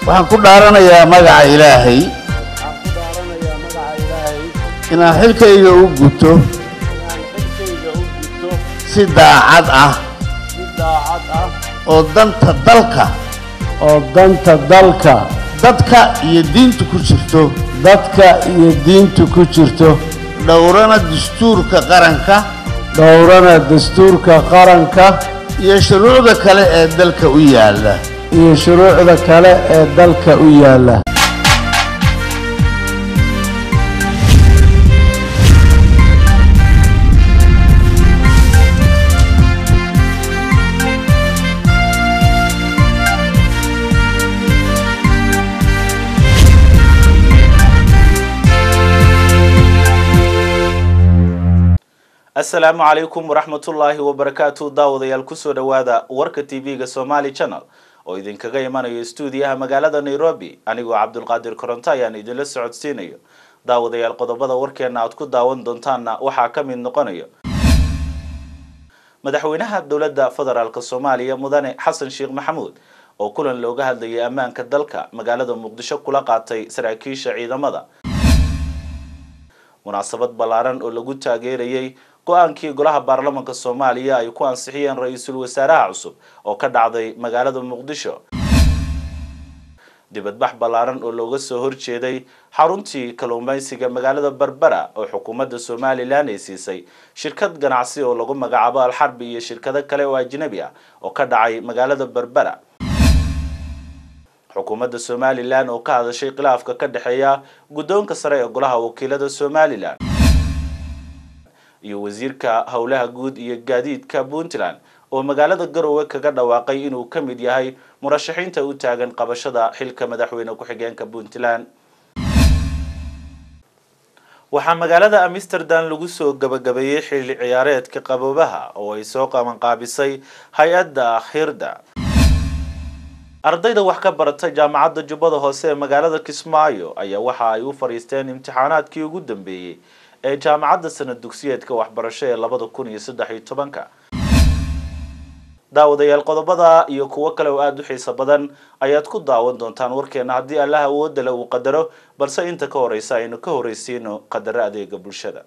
waxaan ku dhaaranayaa magaca ilaahay waxaan ku dhaaranayaa magaca ilaahay inaan xilkayga u guto inaan xilkayga u gudto si daacad ah si daacad ah oo danta dalka oo danta dalka dadka iyo diinta ku jirto dadka iyo diinta ku jirto dhowrana dastuurka qaranka dhowrana dastuurka qaranka iyo shuruucda kale ee dalka u yaalla iyo shuruucda kale ee dalka u yaalla asalaamu calaykum waraxmatullaahi wabarakaatu daawadayaal kusoo dhowaada warka tv-ga somali channel oo idinkaga imanayo stuudiyaha magaalada nairobi anigoo cabdulqaadir koronto ayaan idinla socodsiinayo daawadayaal qodobada warkeena aad ku daawan doontaanna waxaa ka mid noqonayo madaxweynaha dowladda federaalk soomaaliya mudane xasan sheekh maxamuud oo kulan looga hadlayay ammaanka dalka magaalada muqdisho kula qaatay saraakiisha ciidamada munaasabad ballaaran oo lagu taageerayay go-aankii golaha baarlamaanka soomaaliya ay ku ansixiyeen ra-iisul wasaaraha cusub oo ka dhacday magaalada muqdisho dibadbax ballaaran oo looga soo horjeeday xaruntii kalluumeysiga magaalada berbera oo xukuumadda somalilan ay siisay shirkad ganacsi oo lagu magacaabo alxarbi iyo shirkado kale oo ajnabi ah oo ka dhacay magaalada berbera xukuumadda somalilan oo ka hadashay khilaafka ka dhexeeya guddoonka sare ee golaha wakiilada somalilan iyo wasiirka howlaha guud iyo gaadiidka puntland oo magaalada garowe kaga dhawaaqay inuu ka mid yahay murashaxiinta u taagan qabashada xilka madaxweyne ku-xigeenka puntland waxaa magaalada amsterdam lagu soo gabagabeeyey xilli ciyaareedka qaboobaha oo ay soo qabanqaabisay hay-adda hirda ardayda wax ka barata jaamacadda jubbada hoose ee magaalada kismaayo ayaa waxa ay u fadhiisteen imtixaanaadkii ugu dambeeyey ee jaamacadda sanad dugsiyeedka waxbarasho ee labada kun iyo saddex iyo tobanka daawadayaal qodobada iyo kuwo kale oo aada u xiiso badan ayaad ku daawan doontaan warkeena haddii allah awoodda le uu qadaro balse inta ka horeysa aynu ka horeysiino qadaro adeega bulshada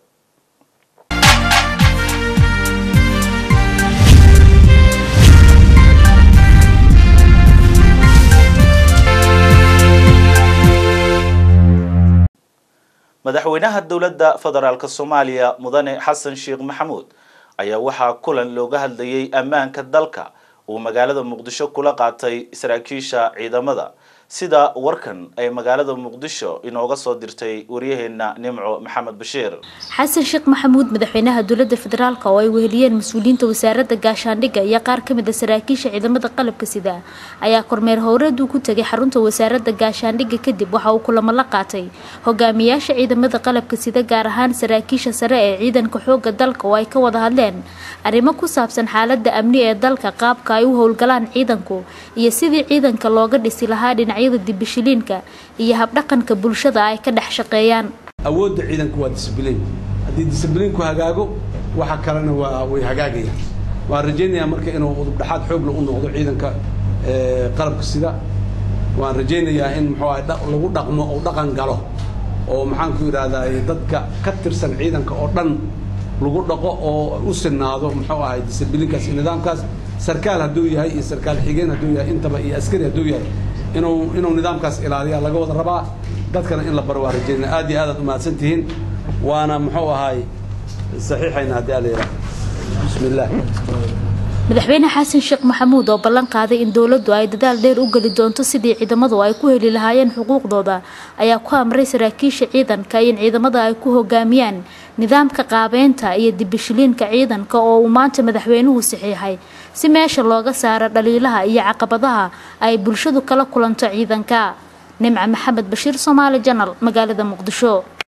madaxweynaha dowladda federaalk soomaaliya mudane xasan sheekh maxamuud ayaa waxaa kulan looga hadlayay ammaanka dalka uu magaalada muqdisho kula qaatay saraakiisha ciidamada sida warkan ay magaalada muqdisho inooga soo dirtay waryaheena nimco maxamed bashiir xasan sheekh maxamuud madaxweynaha dowladda federaalk oo ay weheliyeen mas-uuliyiinta wasaaradda gaashaandhigga iyo qaar ka mid a saraakiisha ciidamada qalabka sida ayaa kormeer howreed uu ku tegay xarunta wasaaradda gaashaandhigga kadib waxa uu kulamo la qaatay hogaamiyaasha ciidamada qalabka sida gaar ahaan saraakiisha sare ee ciidanka xooga dalka oo ay ka wada hadleen arrimo ku saabsan xaaladda amni ee dalka qaabka ay u howlgalaan ciidanku iyo sidii ciidanka looga dhisi lahaa dhinacyada dibishiliinka iyo habdhaqanka bulshada ay ka dhex shaqeeyaan awoodda ciidanku waa disbliin haddii disbliinku hagaago waxa kalena waa way hagaagayaan waan rajaynayaa marka inuu udubdhaxaad xoogla u noqdo ciidanka qalabka sida waan rajaynayaa in muxuu ahay lagu dhaqmo oo dhaqan galo oo maxaan ku yidhaahdaa dadka ka tirsan ciidanka oo dhan lagu dhaqo oo u sinaado muxuu ahay disbliinkaas iyo nidaamkaas sarkaal hadduu yahay iyo sarkaal xigeen hadduu yahay intaba iyo askari hadduu yahay inuu inuu nidaamkaas ilaaliya laga wada rabaa dadkana in la baro waa rajaynaa aad iyo aad aad umahadsan tihiin waana muxuu ahaay saxiixayna haddii ala yidhaha bismi illah madaxweyne xasan sheekh maxamuud oo ballan qaaday in dowladdu ay dadaal dheer u geli doonto sidii ciidamadu ay ku heli lahaayeen xuquuqdooda ayaa ku amray saraakiisha ciidanka in ciidamada ay ku hogaamiyaan nidaamka qaabeynta iyo dibishiliinka ciidanka oo uu maanta madaxweynuhu saxiixay si meesha looga saaro dhaliilaha iyo caqabadaha ay bulshadu kala kulanto ciidanka nimca maxamed bashiir soomaali janal magaalada muqdisho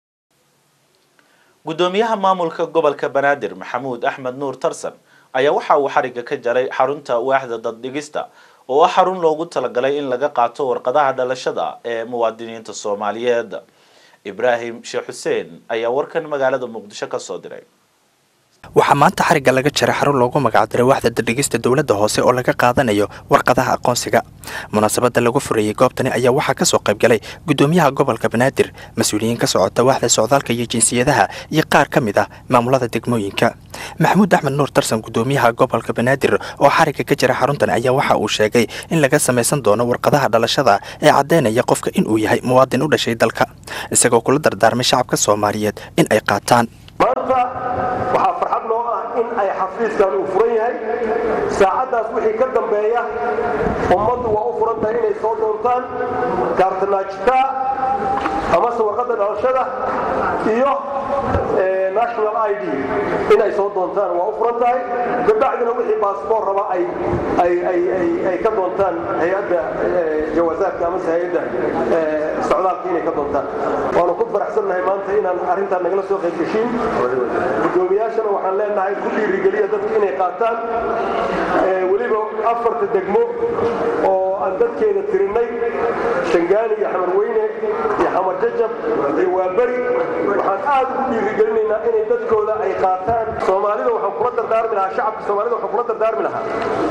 guddoomiyaha maamulka gobolka banaadir maxamuud axmed nuur tarsan ayaa waxa uu xariga ka jaray xarunta waaxda daddhigista oo ah xarun loogu talagalay in laga qaato warqadaha dhalashada ee muwaadiniinta soomaaliyeed ibraahim sheekh xuseen ayaa warkan magaalada muqdisho ka soo diray waxaa maanta xarigga laga jaray xarun loogu magacdiray waaxda dardhigista dowladda hoose oo laga qaadanayo warqadaha aqoonsiga munaasabadda lagu furayey goobtani ayaa waxaa ka soo qayb galay guddoomiyaha gobolka banaadir mas-uuliyiin ka socota waaxda socdaalka iyo jinsiyadaha iyo qaar ka mid ah maamulada degmooyinka maxamuud axmed nuur tarsan guddoomiyaha gobolka banaadir oo xarigga ka jira xaruntan ayaa waxa uu sheegay in laga samaysan doono warqadaha dhalashada ee caddaynaya qofka inuu yahay muwaadin u dhashay dalka isagoo kula dardaarmay shacabka soomaaliyeed in ay qaataan maanta waxaa farxad noo ah in ay xafiiskan uu furan yahay saacaddaas wixii ka dambeeya ummaddu waa u furan tahay inay soo doontaan kaartanaajitaa amase warqadda dhalashada iyo national i d inay soo doontaan waa u furan tahay kabacdina wixii baasboor raba ay ka doontaan hay-adda jawaasaadka amase hay-adda socdaalka inay ka doontaan waanu ku faraxsannahay maanta inaan arrintaan nagala soo qaybgeshiin guddoomiyaashana waxaan leenahay ku dhiirigeliya dadka inay qaataan weliba afarta degmo oo aan dadkeeda tirinay shangaani iyo xamarweyne iyo xamar jajab iyo waaberi waxaan aad ugu dhiirigelinaynaa inay dadkooda ay qaataan soomaalida waxaan kula dardaarmi lahaa shacabka soomaalida waxaan kula dardaarmi lahaa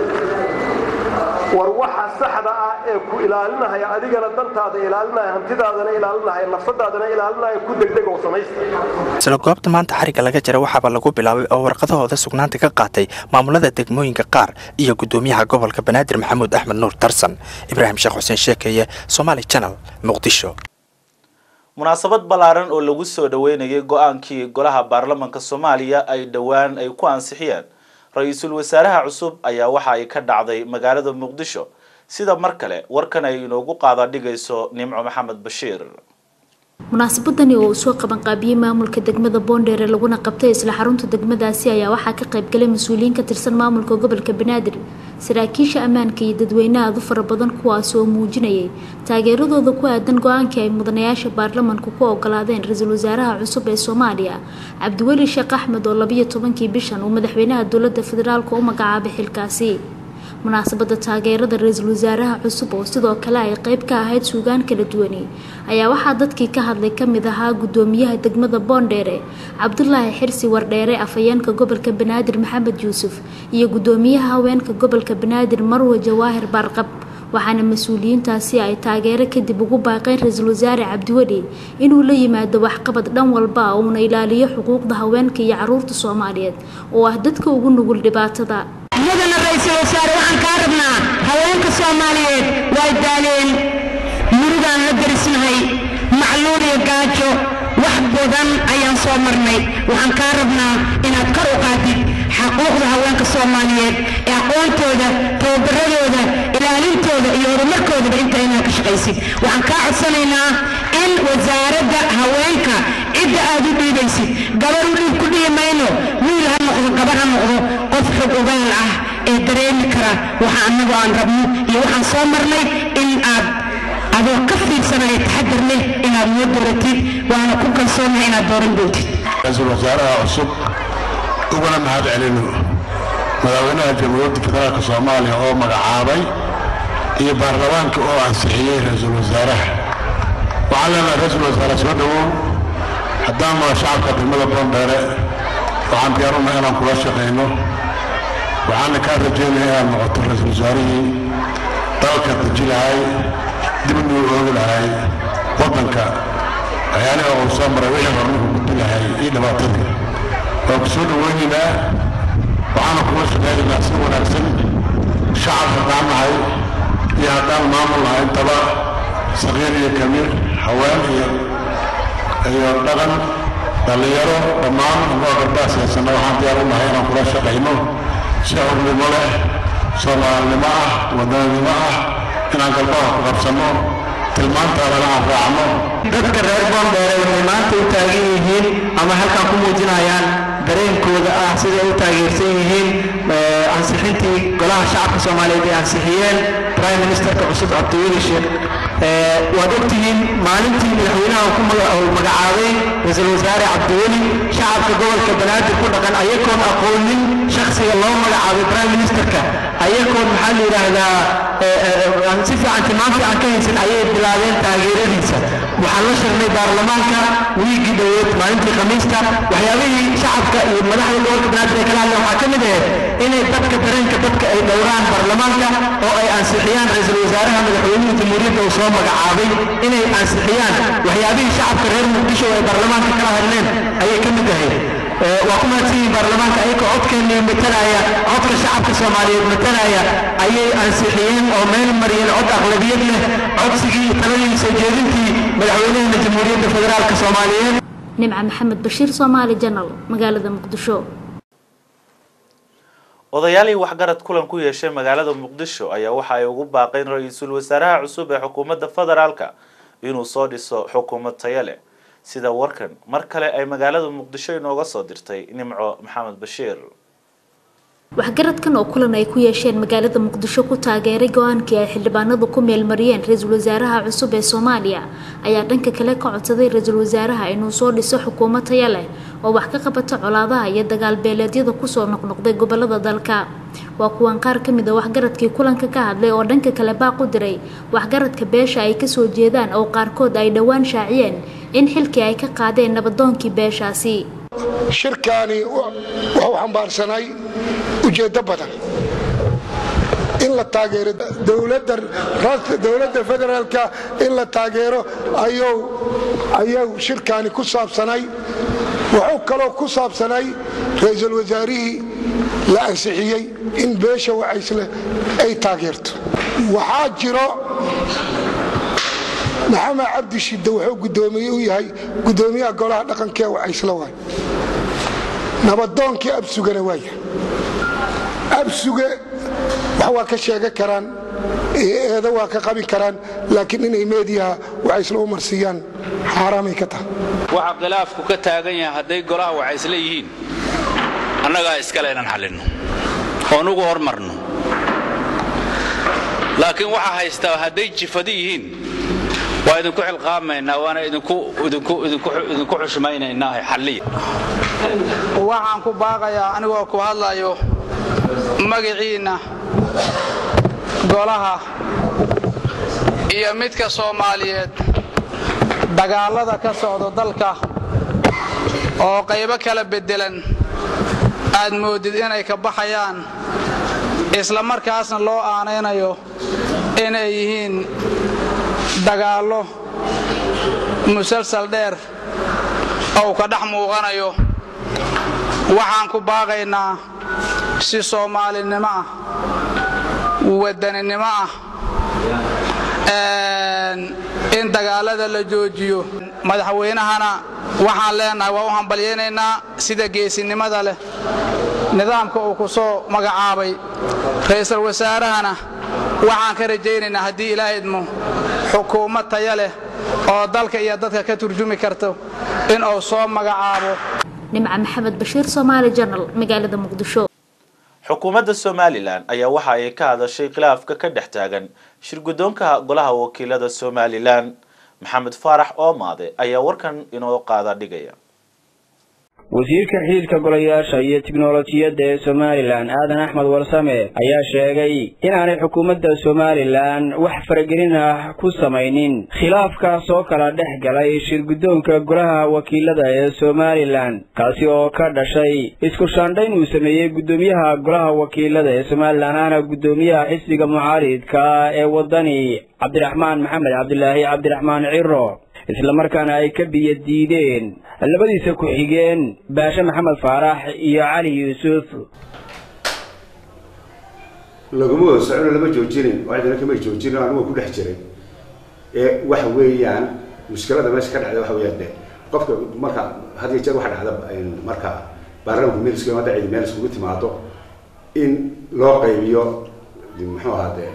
war waxa saxda ah ee ku ilaalinahaya adigana dantaada ilaalinaya hantidaadana ilaalinaya nafsadaadana ilaalinaya ku degdeg oo samaysta isla goobta maanta xarigga laga jira waxaaba lagu bilaabay oo warqadahooda sugnaanta ka qaatay maamulada degmooyinka qaar iyo guddoomiyaha gobolka banaadir maxamuud axmed nuur tarsan ibraahim sheekh xuseen sheekeeye somaali janal muqdisho munaasabad ballaaran oo lagu soo dhoweynayay go-aankii golaha baarlamanka soomaaliya ay dhowaan ay ku ansixiyeen ra-iisul wasaaraha cusub ayaa waxa ay ka dhacday magaalada muqdisho sida mar kale warkan ay inoogu qaada dhigayso nimco maxamed bashiir munaasabadani oo uu soo qabanqaabiyey maamulka degmada boondheere laguna qabtay isla xarunta degmadaasi ayaa waxaa ka qaybgalay mas-uuliyiin ka tirsan maamulka gobolka banaadir saraakiisha ammaanka iyo dadweyne aad u fara badan kuwaas oo muujinayay taageeradooda ku aadan go-aankii ay mudanayaasha baarlamanku ku ogolaadeen ra-iisul wasaaraha cusub ee soomaaliya cabdiweli sheekh axmed oo labiyo tobankii bishan uu madaxweynaha dowladda federaalka u magacaabay xilkaasi munaasabada taageerada ra-iisul wasaaraha cusub oo sidoo kale ay qeyb ka ahayd suugaan kala duwani ayaa waxaa dadkii ka hadlay kamid ahaa guddoomiyaha degmada boondheere cabdulaahi xirsi wardheere afhayeenka gobolka banaadir maxamed yuusuf iyo guddoomiyaha haweenka gobolka banaadir marwe jawaahir baarqab waxaana mas-uuliyiintaasi ay taageero kadib ugu baaqeen ra-iisul wasaare cabdiweli inuu la yimaado waxqabad dhan walba uuna ilaaliyo xuquuqda haweenka iyo caruurta soomaaliyeed oo ah dadka ugu nugul dhibaatada mudana ra-iisul wasaare waxaan kaa rabnaa haweenka soomaaliyeed way daaleen murugaan la darisnahay macluul iyo gaajo wax badan ayaan soo marnay waxaan kaa rabnaa inaad kor u qaadid xaquuqda haweenka soomaaliyeed ee aqoontooda tababaradooda ilaalintooda iyo horumarkoodaba inta inaad ka shaqaysid waxaan kaa codsanaynaa in wasaaradda haweenka cidda aad u dhiibaysid gabar u dhiib ku dhihi mayno wiil ha noqdo gabar ha noqdo qof xog ogaal ah ee dareemi kara waxa annagu aan rabno iyo waxaan soo marnay in aad adoo ka fiirsanaya taxadar leh inaad noo dooratid waana ku kalsoonahay inaad dooran doontid ra-iisul wasaaraha cusub uguna mahad celino madaxweynaha jamhuuriyadda federaalka soomaaliya oo magacaabay iyo baarlamaanka oo ansixiyey ra-iisul wasaaraha waxaan leenahay ra-iisul wasaare soo dhowow haddaan noo shacabka degmada boondheere waxaan diyaarunaa inaan kula shaqayno waxaana kaa rajaynaya inaad noqoto ra-iisul wasaarihii dalka deji lahay dib nuu oogi lahay waddanka waxyaaliha uu soo maray wixii hormarku gudbi lahay iyo dhibaatadii waan ku soo dhoweynaynaa waxaana kula shaqaynaynaa si wanaagsan shacab haddaan nahay iyo haddaan maamul nahay intaba saqiir iyo kabiir haween iyo iyo dhaqan dhallinyaro dhammaan anagoo garbaas haysana waxaan diyaar u nahay inaan kula shaqayno si xurnimo leh soomaalinimo ah wadananimo ah inaan galbaha ku qabsanno tilmaantaadana aan raacno dadka reer boondheere waxay maanta u taagan yihiin ama halkan ku muujinayaan dareenkooda ah siday u taageersan yihiin ansixintii golaha shacabka soomaaliyeed ay ansixiyeen prime ministerka cusub cabdiweli sheekh waad ogtihiin maalintii madaxweynaha ku magacaabay ra-iisul wasaare cabdiweli shacabka gobolka banaadir ku dhaqan ayagoon aqoonin shakhsiga loo magacaabay prime ministerka ayagoon maxaa la yidhaahdaa aan si fiican tilmaam fiican ka haysan ayay bilaabeen taageeradiisa waxaan la shirnay baarlamaanka wiigii dhoweed maalintii khamiista waxyaabihii shacabka iyo madaxda gobolka banaadir ay kala hadleen waxaa ka mid ahayd inay dadka dareenka dadka ay dhowraan baarlamaanka oo ay ansixiyaan ra-iisul wasaaraha madaxweynaha jamhuuriyadda uu soo magacaabay inay ansixiyaan waxyaabihii shacabka reer muqdisho ay baarlamaanka kala hadleen ayay ka mid ahayd waa ku mahadsanyihin baarlamaanka ayagoo codkeennii matalaya codka shacabka soomaaliyeed matalaya ayay ansixiyeen oo meel mariyeen cod aqlabiyad leh codsigii iyo taladii soo jeedintii madaxweynahana jamhuuriyadda federaalka soomaaliyeed nimca maxamed bashiir soomaali janal magaalada muqdisho odayaalii waxgarad kulan ku yeeshay magaalada muqdisho ayaa waxa ay ugu baaqeen ra-iisul wasaaraha cusub ee xukuumadda federaalka inuu soo dhiso xukuumad tayo leh sida warkan mar kale ay magaalada muqdisho inooga soo dirtay nimco maxamed bashiir waxgaradkan oo kulan ay ku yeesheen magaalada muqdisho ku taageeray go-aankii ay xildhibaanadu ku meelmariyeen ra-iisul wasaaraha cusub ee soomaaliya ayaa dhanka kale ka codsaday ra-iisul wasaaraha inuu soo dhiso xukuumad taya leh oo wax ka qabata colaadaha iyo dagaalbeeleedyada kusoo noqnoqday gobolada dalka waa kuwan qaar ka mid a waxgaradkii kulanka ka hadlay oo dhanka kale baaq u diray waxgaradka beesha ay kasoo jeedaan oo qaarkood ay dhowaan shaaciyeen in xilkii ay ka qaadeen nabadoonkii beeshaasi shirkaani wuxuu xambaarsanay ujeeddo badan in la taageero dowladda federaalka in la taageero ayuu shirkaani ku saabsanay wuxuu kaloo ku saabsanay ra-iisul wasaarihii la ansixiyey in beesha wacaysle ay taageerto waxaa jiro maxamed cabdi shidde wuxuu gudoomiye u yahay gudoomiyaha golaha dhaqanka ee wacaysle waay nabadoonkii absugana waaya absuge wax waa ka sheega karaan eedo waa ka qabi karaan laakiin inay meediyaha wacaysle u marsiiyaan xaaraamay ka tahay waxa khilaafku ka taagan yahay hadday golaha wacaysle yihiin annagaa iskale inaan xallinno oon ugu hormarno laakiin waxaa haystaa hadday jifadi yihiin waa idinku xilqaamaynaa waana idinku xushmaynaynaa xalliya waxaan ku baaqayaa anigoo ku hadlayo magiciinna golaha iyo midka soomaaliyeed dagaallada ka socda dalka oo qaybo kala beddelan aad moodid inay ka baxayaan isla markaasna loo aanaynayo inay yihiin dagaallo musalsal dheer ou ka dhex muuqanayo waxaan ku baaqaynaa si soomaalinimo ah wadaninimo ah in dagaalada la joojiyo madaxweynahana waxaan leenahay waa u hambalyaynaynaa sida geesinimada leh nidaamka uu ku soo magacaabay ra'iisul wasaarahana waxaan ka rajaynaynaa haddii ilaa idmo xukuumad taya leh oo dalka iyo dadka ka turjumi karto in uu soo magacaabo nimca maxamed bashiir soomaali janal magaalada muqdisho xukuumadda somalilan ayaa waxa ay ka hadashay khilaafka ka dhex taagan shirguddoonka golaha wakiilada somalilan maxamed faarax oomaade ayaa warkan inoo qaada dhigaya wasiirka xidhiidhka golayaasha iyo tiknolojiyadda ee somalilan aadan axmed warsame ayaa sheegay inaanay xukuumadda somalilan wax faragelin ah ku samaynin khilaafkaas oo kala dhex galay shirguddoonka golaha wakiilada ee somalilan kaasi oo ka dhashay isku shaandhayn uu sameeyey guddoomiyaha golaha wakiilada ee somalilan ahna guddoomiyaha xisbiga mucaaridka ee waddani cabdiraxmaan maxamed cabdilaahi cabdiraxmaan ciro islamarkaana ay ka biyo diideen labadiisa ku-xigeen baashe maxamed faarax iyo cali yuusuf laguma wada socono lama joojinin cidina kama joojinin anigu ku dhex jiray ee waxa weeyaan mushkilada meesha ka dhacda waxa weeyaan de qofka marka had iyo jeer waxa dhacda marka baarlamaanku meel isku yimaado cidi meel iskugu timaado in loo qaybiyo muxuu ahaa de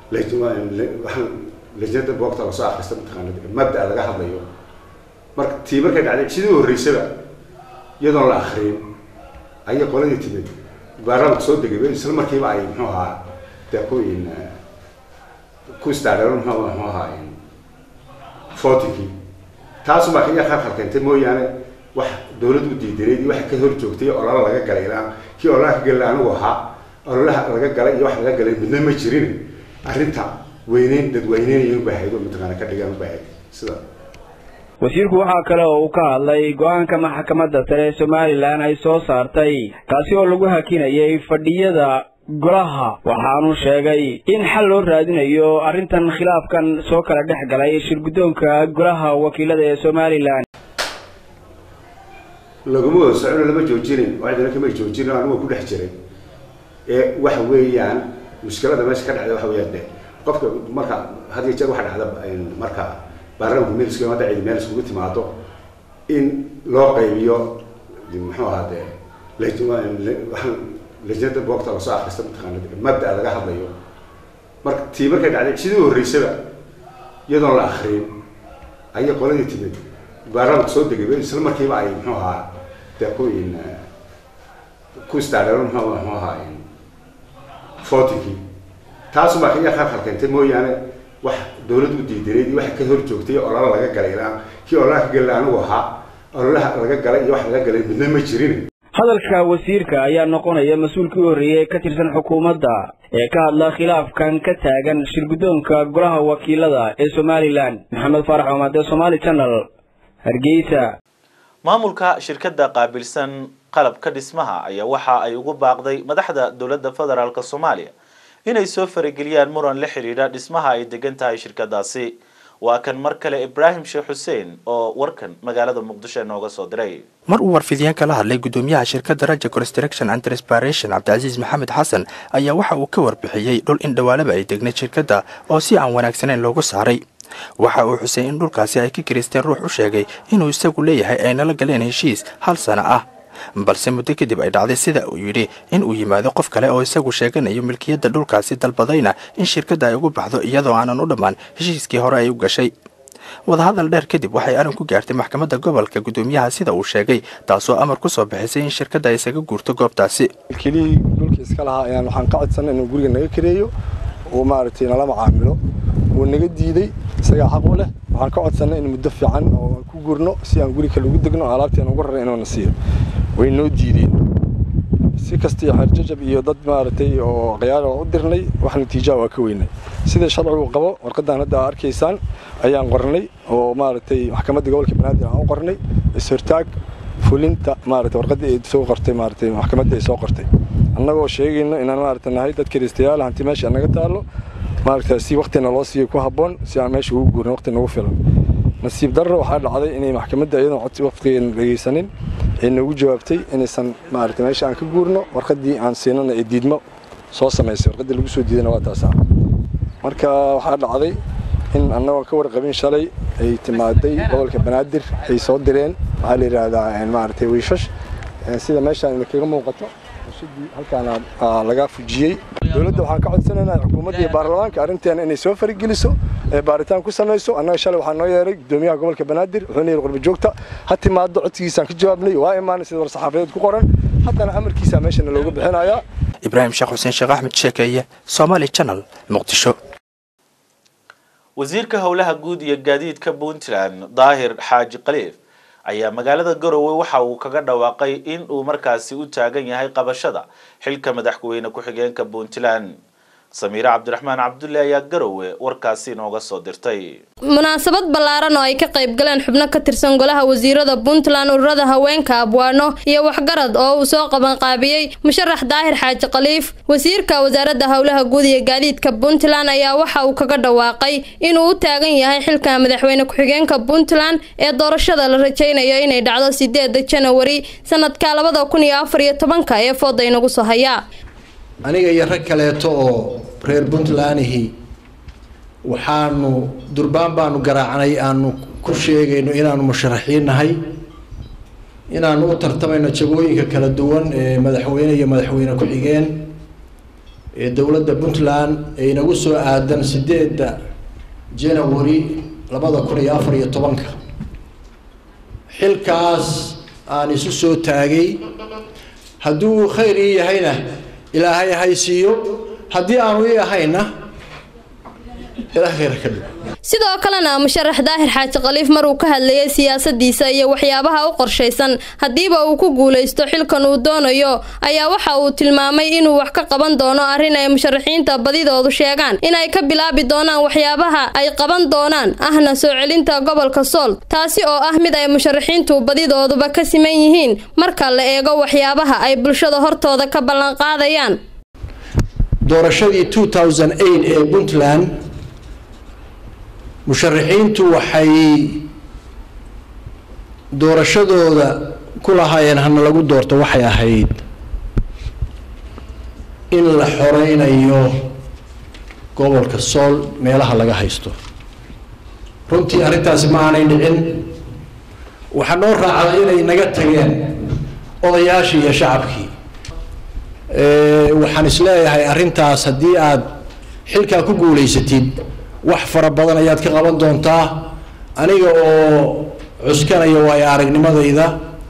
lajnada boogta lasoo akrista mataqaana mabda laga hadlayo marka tii markay dhacday sidii horreysaba iyadoon la akrin ayay qoladii timid baarlamaanka soo degay isla markiiba ay muxuu ahaa de ku in ku istaadheero muxuu muxuu ahaa votingkii taasubaa iya khalkhal keentay mooyaane wax dowlad u diidaneyd iyo waxa ka hor joogtay olala laga galay ilaa kii ololaha ka galay anigu ahaa ololaha laga galay iyo wax laga galay midna ma jirin arrinta weyneyn dadweyneynaya u baahayd oo mataqaana ka dhigaan u baahayd sida wasiirku waxaa kale oo uu ka hadlay go-aanka maxkamadda sare ee somalilan ay soo saartay kaasi oo lagu hakinayay fadhiyada golaha waxaanu sheegay in xal loo raadinayo arrintan khilaafkan soo kala dhex galay shirguddoonka golaha wakiilada ee somalilan laguma wada socono lama joojinin cidina kama joojinin anigu ku dhex jiray ee waxa weeyaan mushkilada meesha ka dhacda waxa weeyaan de qofka marka had iyo jeer waxa dhacda marka baarlamaanku meel isku imaada cidi meel iskugu timaado in loo qaybiyo muxuu ahaa de lajnada boogta lasoo akrista mataqaana mabda laga hadlayo marka tii markay dhacday sidii horreysaba iyadoon la akrin ayay qoladii timid baarlamaanku soo degay isla markiiba ay muxuu ahaa de ku in ku istaadheero muxuu muxuu ahaa votingkii taas baa iya khalkhal keentay mooyaane wax dawladdu u diidaneyd iyo waxa ka hor joogtay olala laga galay ilaa kii ololaha ka galay anigu ahaa ololaha laga galay iyo wax laga galay midna ma jirin hadalka wasiirka ayaa noqonaya mas-uulkii u horreeyey ka tirsan xukuumadda ee ka hadla khilaafkan ka taagan shirguddoonka golaha wakiilada ee somalilan maxamed faarax omaad ee somaali channel hargeysa maamulka shirkadda qaabilsan qalabka dhismaha ayaa waxa ay ugu baaqday madaxda dowladda federaalk soomaaliya inay soo farageliyaan muran la xidhiidha dhismaha ay degan tahay shirkadaasi waa kan mar kale ibraahim sheekh xuseen oo warkan magaalada muqdisho inooga soo diray mar uu warfidiyeen kala hadlay gudoomiyaha shirkadda raja construction and respiration cabdicasiis maxamed xasan ayaa waxa uu ka warbixiyey dhul in dhawaalaba ay degnayd shirkadda oo si aan wanaagsanayn loogu saaray waxa uu xusay in dhulkaasi ay ka kiristeen ruux u sheegay inuu isagu leeyahay ay nala galeen heshiis hal sano ah balse muddo kadib ay dhacday sida uu yidhi in uu yimaado qof kale oo isagu sheeganayo milkiyadda dhulkaasi dalbadayna in shirkadda ay ugu baxdo iyadoo aanan u dhammaan heshiiskii hore ay u gashay wadahadal dheer kadib waxay arrin ku gaartay maxkamadda gobolka gudoomiyaha sida uu sheegay taasoo amar ku soo bixisay in shirkadda ay isaga guurto goobtaasi milkilihii dhulka iska lahaa ayaan waxaan ka codsanay inuu guriga naga kareeyo uu maaragtay nala macaamilo wuu naga diiday isagaa xaq u leh waxaan ka codsanay in muddo fiican oo ku gurno si aan guri kale ugu degno alaabteena ugu raray inuuna siiyo way noo diideen si kasta iyo xeerjajab iyo dad maaragtay oo khiyaar oo u dirnay wax natiijaa waa ka weynay sida sharcigu qabo warqadan hadda aa arkaysaan ayaan qornay oo maaragtay maxkamadda gobolka banaadir aan u qornay is-hortaag fulinta maaragtay warqaddii ay soo qortay maaragtay maxkamadda ay soo qortay annagoo sheegayno inaan maaragtay nahay dad kiristayaal hanti meesha naga taallo maaragtay si waqtina loo siiyo ku habboon si aan meesha ugu guurno waqti nagu filan nasiib darro waxaa dhacday inay maxkamadda iyadoon codsi waqtigeena dhegaysanin ay noogu jawaabtay inaysan maaragtay meesha aan ka guurno warqaddii aan siinana ee diidmo soo samaysay warqaddii lagu soo diidana waa taasaa marka waxaa dhacday in annagoon ka warqabin shalay ay timaaday gobolka banaadir ay soo direen waxaa la yidhaahdaa maaragtay wiishash sida meeshaan idinkaga muuqato halkaana laga fujiyey dowladda waxaan ka codsanaynaa xukuumadda iyo baarlamaanka arrinteena inay soo farigeliso ee baaritaan ku samayso annaga shalay waxaa noo yeeray gudoomiyaha gobolka banaadir wuxuuna yidhi qurba joogta ha timaado codsigiisaan ka jawaabnay waa imaanay sida war-saxaafadeed ku qoran haddana amarkiisa meeshana looga bixinayaa ibraahim sheekh xuseen sheekh axmed sheekeeye somaali channel muqdisho wasiirka howlaha guud iyo gaadiidka puntland daahir xaaji khaliif ayaa magaalada garowe waxa uu kaga dhawaaqay in uu markaasi u taagan yahay qabashada xilka madaxweyne ku-xigeenka puntland samiire cabdiraxmaan cabdulle ayaa garowe warkaasi inooga soo dirtay munaasabad ballaaran oo ay ka qayb galeen xubno ka tirsan golaha wasiirada puntland ururada haweenka abwaano iyo waxgarad oo uu soo qabanqaabiyey musharax daahir xaaji khaliif wasiirka wasaaradda howlaha guud iyo gaadiidka puntland ayaa waxa uu kaga dhawaaqay inuu u taagan yahay xilka madaxweyne ku-xigeenka puntland ee doorashada la rajaynayo inay dhacdo sideeda janawari sanadka labada kun iyo afar iyo tobanka ee fooda inagu soo hayaa aniga iyo rag kaleeto oo reer puntlandihi waxaanu durbaan baanu garaacnay aanu ku sheegayno inaanu musharaxiin nahay inaanu u tartamayno jagooyinka kala duwan ee madaxweyne iyo madaxweyne ku-xigeen ee dowladda puntland ee inagu soo aadan sideedda janawari labada kun iyo afar iyo tobanka xilkaas aan isu soo taagay hadduu khayr ii yahayna ilaahay haysiiyo haddii aanu ii ahayna ilaah khayr ka dhigo sidoo kalena musharax daahir xaaji khaliif maruu ka hadlayay siyaasadiisa iyo waxyaabaha u qorshaysan haddiiba uu ku guulaysto xilkan uu doonayo ayaa waxa uu tilmaamay inuu wax ka qaban doono arrin ay musharaxiinta badidoodu sheegaan inay ka bilaabi doonaan waxyaabaha ay qaban doonaan ahna soo celinta gobolka sool taasi oo ah mid ay musharaxiintu badidooduba ka siman yihiin marka la eego waxyaabaha ay bulshada hortooda ka ballanqaadayaan doorashadii 2008 ee puntland musharaxiintu waxay doorashadooda ku lahaayeen hana lagu doorto waxay ahayd in la xoreynayo gobolka sool meelaha laga haysto runtii arrintaasi ma aanay dhicin waxaa noo raacday inay naga tageen odayaashii iyo shacabkii waxaan isleeyahay arrintaas haddii aad xilkaa ku guulaysatid wax fara badan ayaad ka qaban doontaa aniga oo cuskanaya waayo aragnimadayda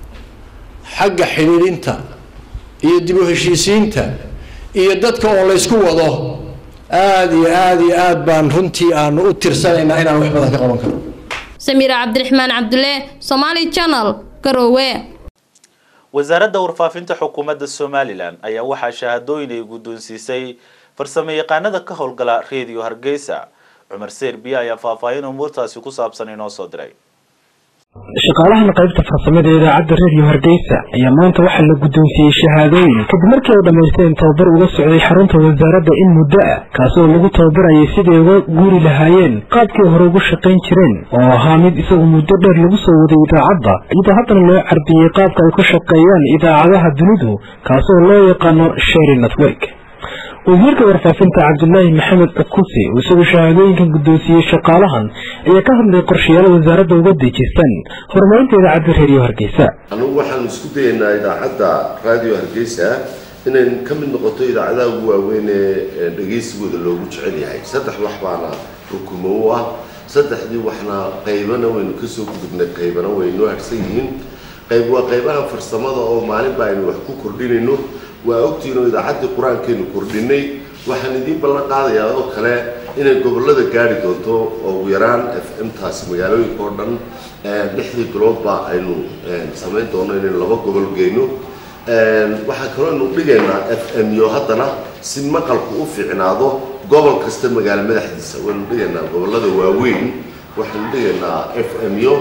xagga xidhiidhinta iyo dib u heshiisiinta iyo dadka oo laysku wado aada iyo aada iyo aad baan runtii aanu u tirsanaynaa inaan wax badan ka qaban karno samiira cabdiraxmaan cabdulle somaali channel garoowe wasaaradda warfaafinta xukuumadda somalilan ayaa waxaa shahaadooyin ay guddoonsiisay farsamo yaqaanada ka howlgala reediyo hargeysa cumar serbiya ayaa faahfaahin umuurtaasi ku saabsan inoo soo diray shaqaalahan qaybta farsamada ee idaacadda reediyo hargeysa ayaa maanta waxaa la guddoonsiiyey shahaadooyin kadib markii ay dhammaysteen tababar uga socday xarunta wasaaradda in muddo ah kaasoo lagu tababarayay siday uga guuri lahaayeen qaabkii hore ugu shaqayn jireen oo ahaa mid isagu muddo dheer lagu soo waday idaacadda iyadoo haddana loo carbiyey qaabka ay ku shaqeeyaan idaacadaha dunidu kaasoo loo yaqaano sheri network wasiirka warfaafinta cabdulaahi maxamed akusi oo isagu shahaadooyinkan guddoonsiiyey shaqaalahan ayaa ka hadlay qorshayaal wasaaradda uga dejisan horumarinta idaacadda reediyo hargeysa anugu waxaan isku dayaynaa idaacadda raadiyo hargeysa inay ka mid noqoto idaacadaha ugu waaweyn ee dhegaysigooda loogu jecel yahay saddex wax baana rukumo u ah saddexdii waxna qaybana waynu kasoo gudubnay qaybana waynoo harsan yihiin qayb waa qaybaha farsamada oo maalinba aynu wax ku kordhinayno waa ogtihiin oo idaacaddii qur-aankeenu kordhinay waxaan idiin ballan qaadayaa oo kale inay gobollada gaari doonto oo ugu yaraan f m taasi magaalooyinka oo dhan lixdii biloodba aynu samayn doono inaynu laba gobol geyno waxaa kaloo aynu dhigaynaa f m yo haddana si maqalku u fiicnaado gobol kasta magaalo madaxdiisa waynu dhigaynaa gobollada waaweyn waxaynu dhigaynaa f m yo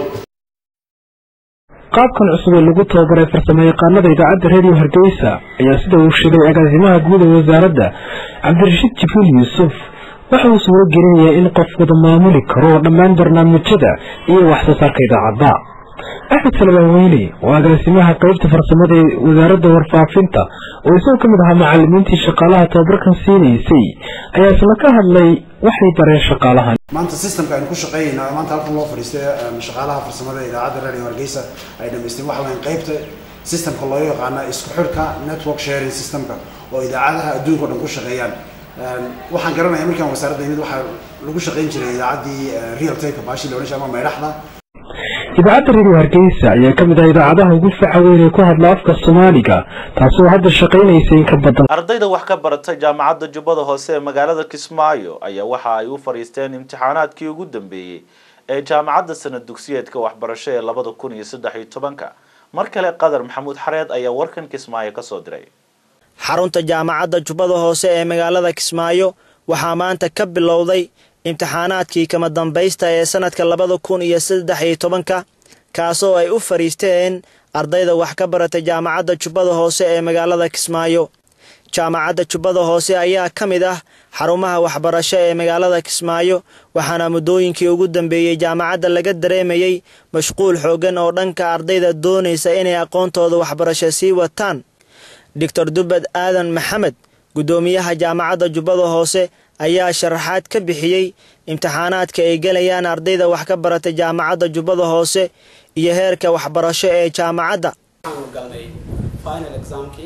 qaabkan cusub ee lagu tababaray farsamo yaqaanada idaacadda reediyo hargeysa ayaa sida uu sheegay agaasimaha guud ee wasaaradda cabdirashiid jibriil yuusuf waxa uu suuro gelinayaa in qof wada maamuli karo dhammaan barnaamijyada iyo wax soo saarka idaacadda axmed salmaan weyne oo agaasimaha qaybta farsamada ee wasaaradda warfaafinta oo isagoo ka mid ahaa macalimiintii shaqaalaha tababarkan siinaysay ayaa isla ka hadlay waxay bareen shaqaalahan maanta systemka aynu ku shaqeynayna maanta halkan loo fadhiistay shaqaalaha farsamada idaacadda radio hargeysa ay dhamaysteen waxa weyn qaybta systemka loo yaqaana isku xidhka network sharing systemka oo idaacadaha adduunka o dhan ku shaqeeyaan waxaan garanaya markaan wasaaradda imid waxaa lagu shaqeyn jiray idaacaddii real time baashi la odhan jiray ama maydhaxda idaacadda reediyo hargeysa ayaa ka mid ah idaacadaha ugu faca weyn ee ku hadla afka soomaaliga taasoo hadda shaqaynaysa in ka badan ardayda wax ka baratay jaamacadda jubbada hoose ee magaalada kismaayo ayaa waxa ay u fadhiisteen imtixaanaadkii ugu dambeeyey ee jaamacadda sanad dugsiyeedka waxbarasho ee labada kun iyo saddex iyo tobanka mar kale qadar maxamuud xareed ayaa warkan kismaayo kasoo diray xarunta jaamacadda jubbada hoose ee magaalada kismaayo waxaa maanta ka bilowday imtixaanaadkii kama dambaysta ee sanadka labada kun iyo saddex iyo tobanka kaasoo ay u fadhiisteen ardayda wax ka baratay jaamacadda jubbada hoose ee magaalada kismaayo jaamacadda jubbada hoose ayaa ka mid ah xarumaha waxbarasho ee magaalada kismaayo waxaana muddooyinkii ugu dambeeyey jaamacadda laga dareemayey mashquul xooggan oo dhanka ardayda doonaysa inay aqoontooda waxbarasho sii wataan doctor dubbed aadan maxamed guddoomiyaha jaamacadda jubbada hoose ayaa sharaxaad ka bixiyey imtixaanaadka ay gelayaan ardayda wax ka baratay jaamacadda jubbada hoose iyo heerka waxbarasho ee jaamacadda galnay final examkii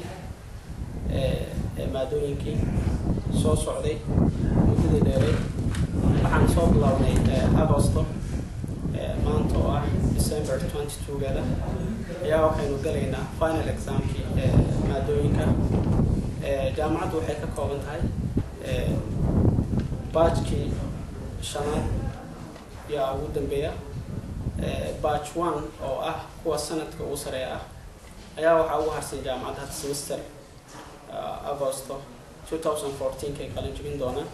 ee maadooyinkii soo socday muddadii dheeray waxaan soo bilownay agosto maanta oo ah december twenty two-geeda ayaa waxaynu galaynaa final examkii ee maadooyinka jaamacaddu waxay ka kooban tahay baajkii shanaad yaa ugu dambeeya batch one oo ah kuwa sanadka ugu sareeya ah ayaa waxaa ugu harsan jaamacadda hadda semester agosto 2014 kay qalin jebin doonaan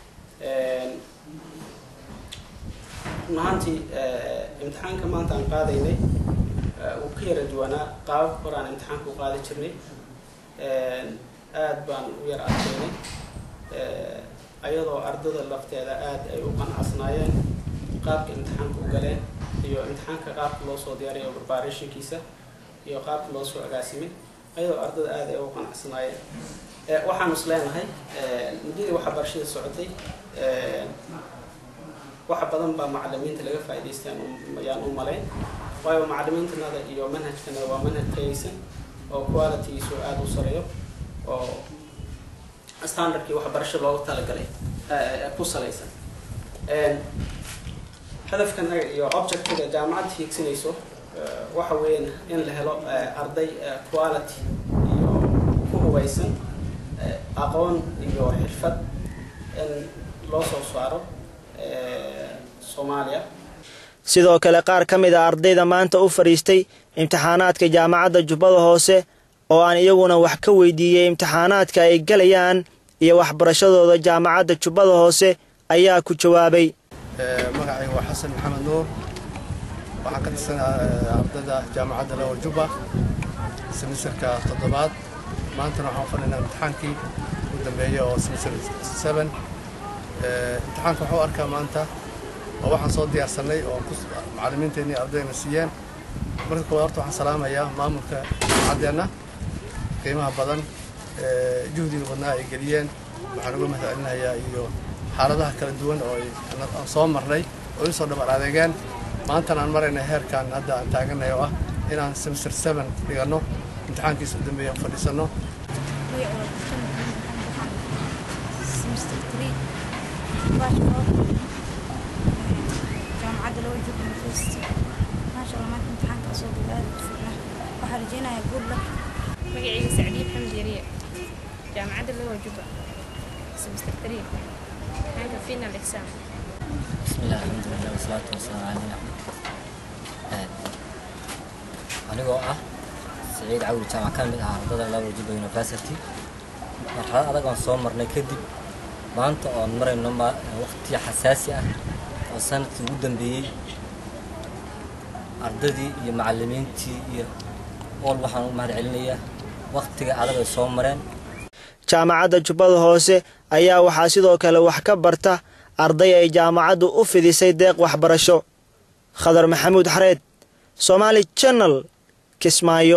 run ahaantii imtixaanka maanta aan qaadaynay wuu ka yara duwanaa qaabab hore aan imtixaanka u qaadi jirnay aad baan u yara adkeynay ayadoo ardada lafteeda aad ay u qanacsanaayeen qaabka imtixaanka u galeen iyo imtixaanka qaabka loo soo diyaariyo preparationkiisa iyo qaabka loo soo agaasimay ayadoo ardada aad ay u qanacsanaayeen waxaanu is leenahay muddadii waxa barashada socotay waxa badan baa macalimiinta laga faa'iidaystay ayaan u malayn waayo macalimiintanada iyo manhajkanada waa manhaj tayaysan oo qualitygiisu aada u sareeyo oo standardkii waxbarasho loogu talagalay ku salaysan hadafkan iyo objectiga jaamacadda hiigsanayso waxa weeyaan in la helo arday quality iyo ku hubaysan aqoon iyo xirfad in loo soo saaro soomaaliya sidoo kale qaar ka mid a ardayda maanta u fadhiistay imtixaanaadka jaamacadda jubbada hoose oo aan iyaguna wax ka weydiiyey imtixaanaadka ay galayaan iyo waxbarashadooda jaamacadda jubbada hoose ayaa ku jawaabay magacayga waa xasan maxamed nuur waxaan ka tirsanaa ardayda jaamacadda lawal jubba semisterka toddobaad maantana waxaan fadhinaa imtixaankii ugu dambeeya oo semester seven imtixaanka waxuu arkaa maanta oo waxaan soo diyaarsanay oo macallimiinteennii ardayna siiyeen marka koowaad horta waxaan salaamayaa maamulka jaamacaddeenna qiimaha badan juhdiga badnaa ay geliyeen waxaan uga mahadcelinayaa iyo xaaladaha kala duwan oo aan soo marnay oo ii soo dhabar adeegeen maantana aan maraynay heerkan hadda aan taaganay oo ah inaan semester seven dhiganno imtixaankiisa u dambeeya fadhiisanno jaamacadda loo joogo university maasha allah maanta imtixaanka soo aad u fiicnaa waxaa rajeynayaa good luck magacayga sacdiye xamdi yariye jaamacadda loo juba semester three imtixaanka final exam bismillah alxamdulilah wasalaatu wasalaamu caleyh anigoo ah saciid cawli jaamac ka mid ah ardada labo juba university marxalad adag oon soo marnay kadib maanta oon marayno waqti xasaasi ah oo sanadkii ugu dambeeyey ardadii iyo macallimiintii iyo ool waxaan u mahad celinayaa waqtiga adag ay soo mareen jaamacadda jubbada hoose ayaa waxaa sidoo kale wax ka barta arday ay jaamacaddu u fidisay deeq waxbarasho khadar maxamuud xareed somaali janal kismaayo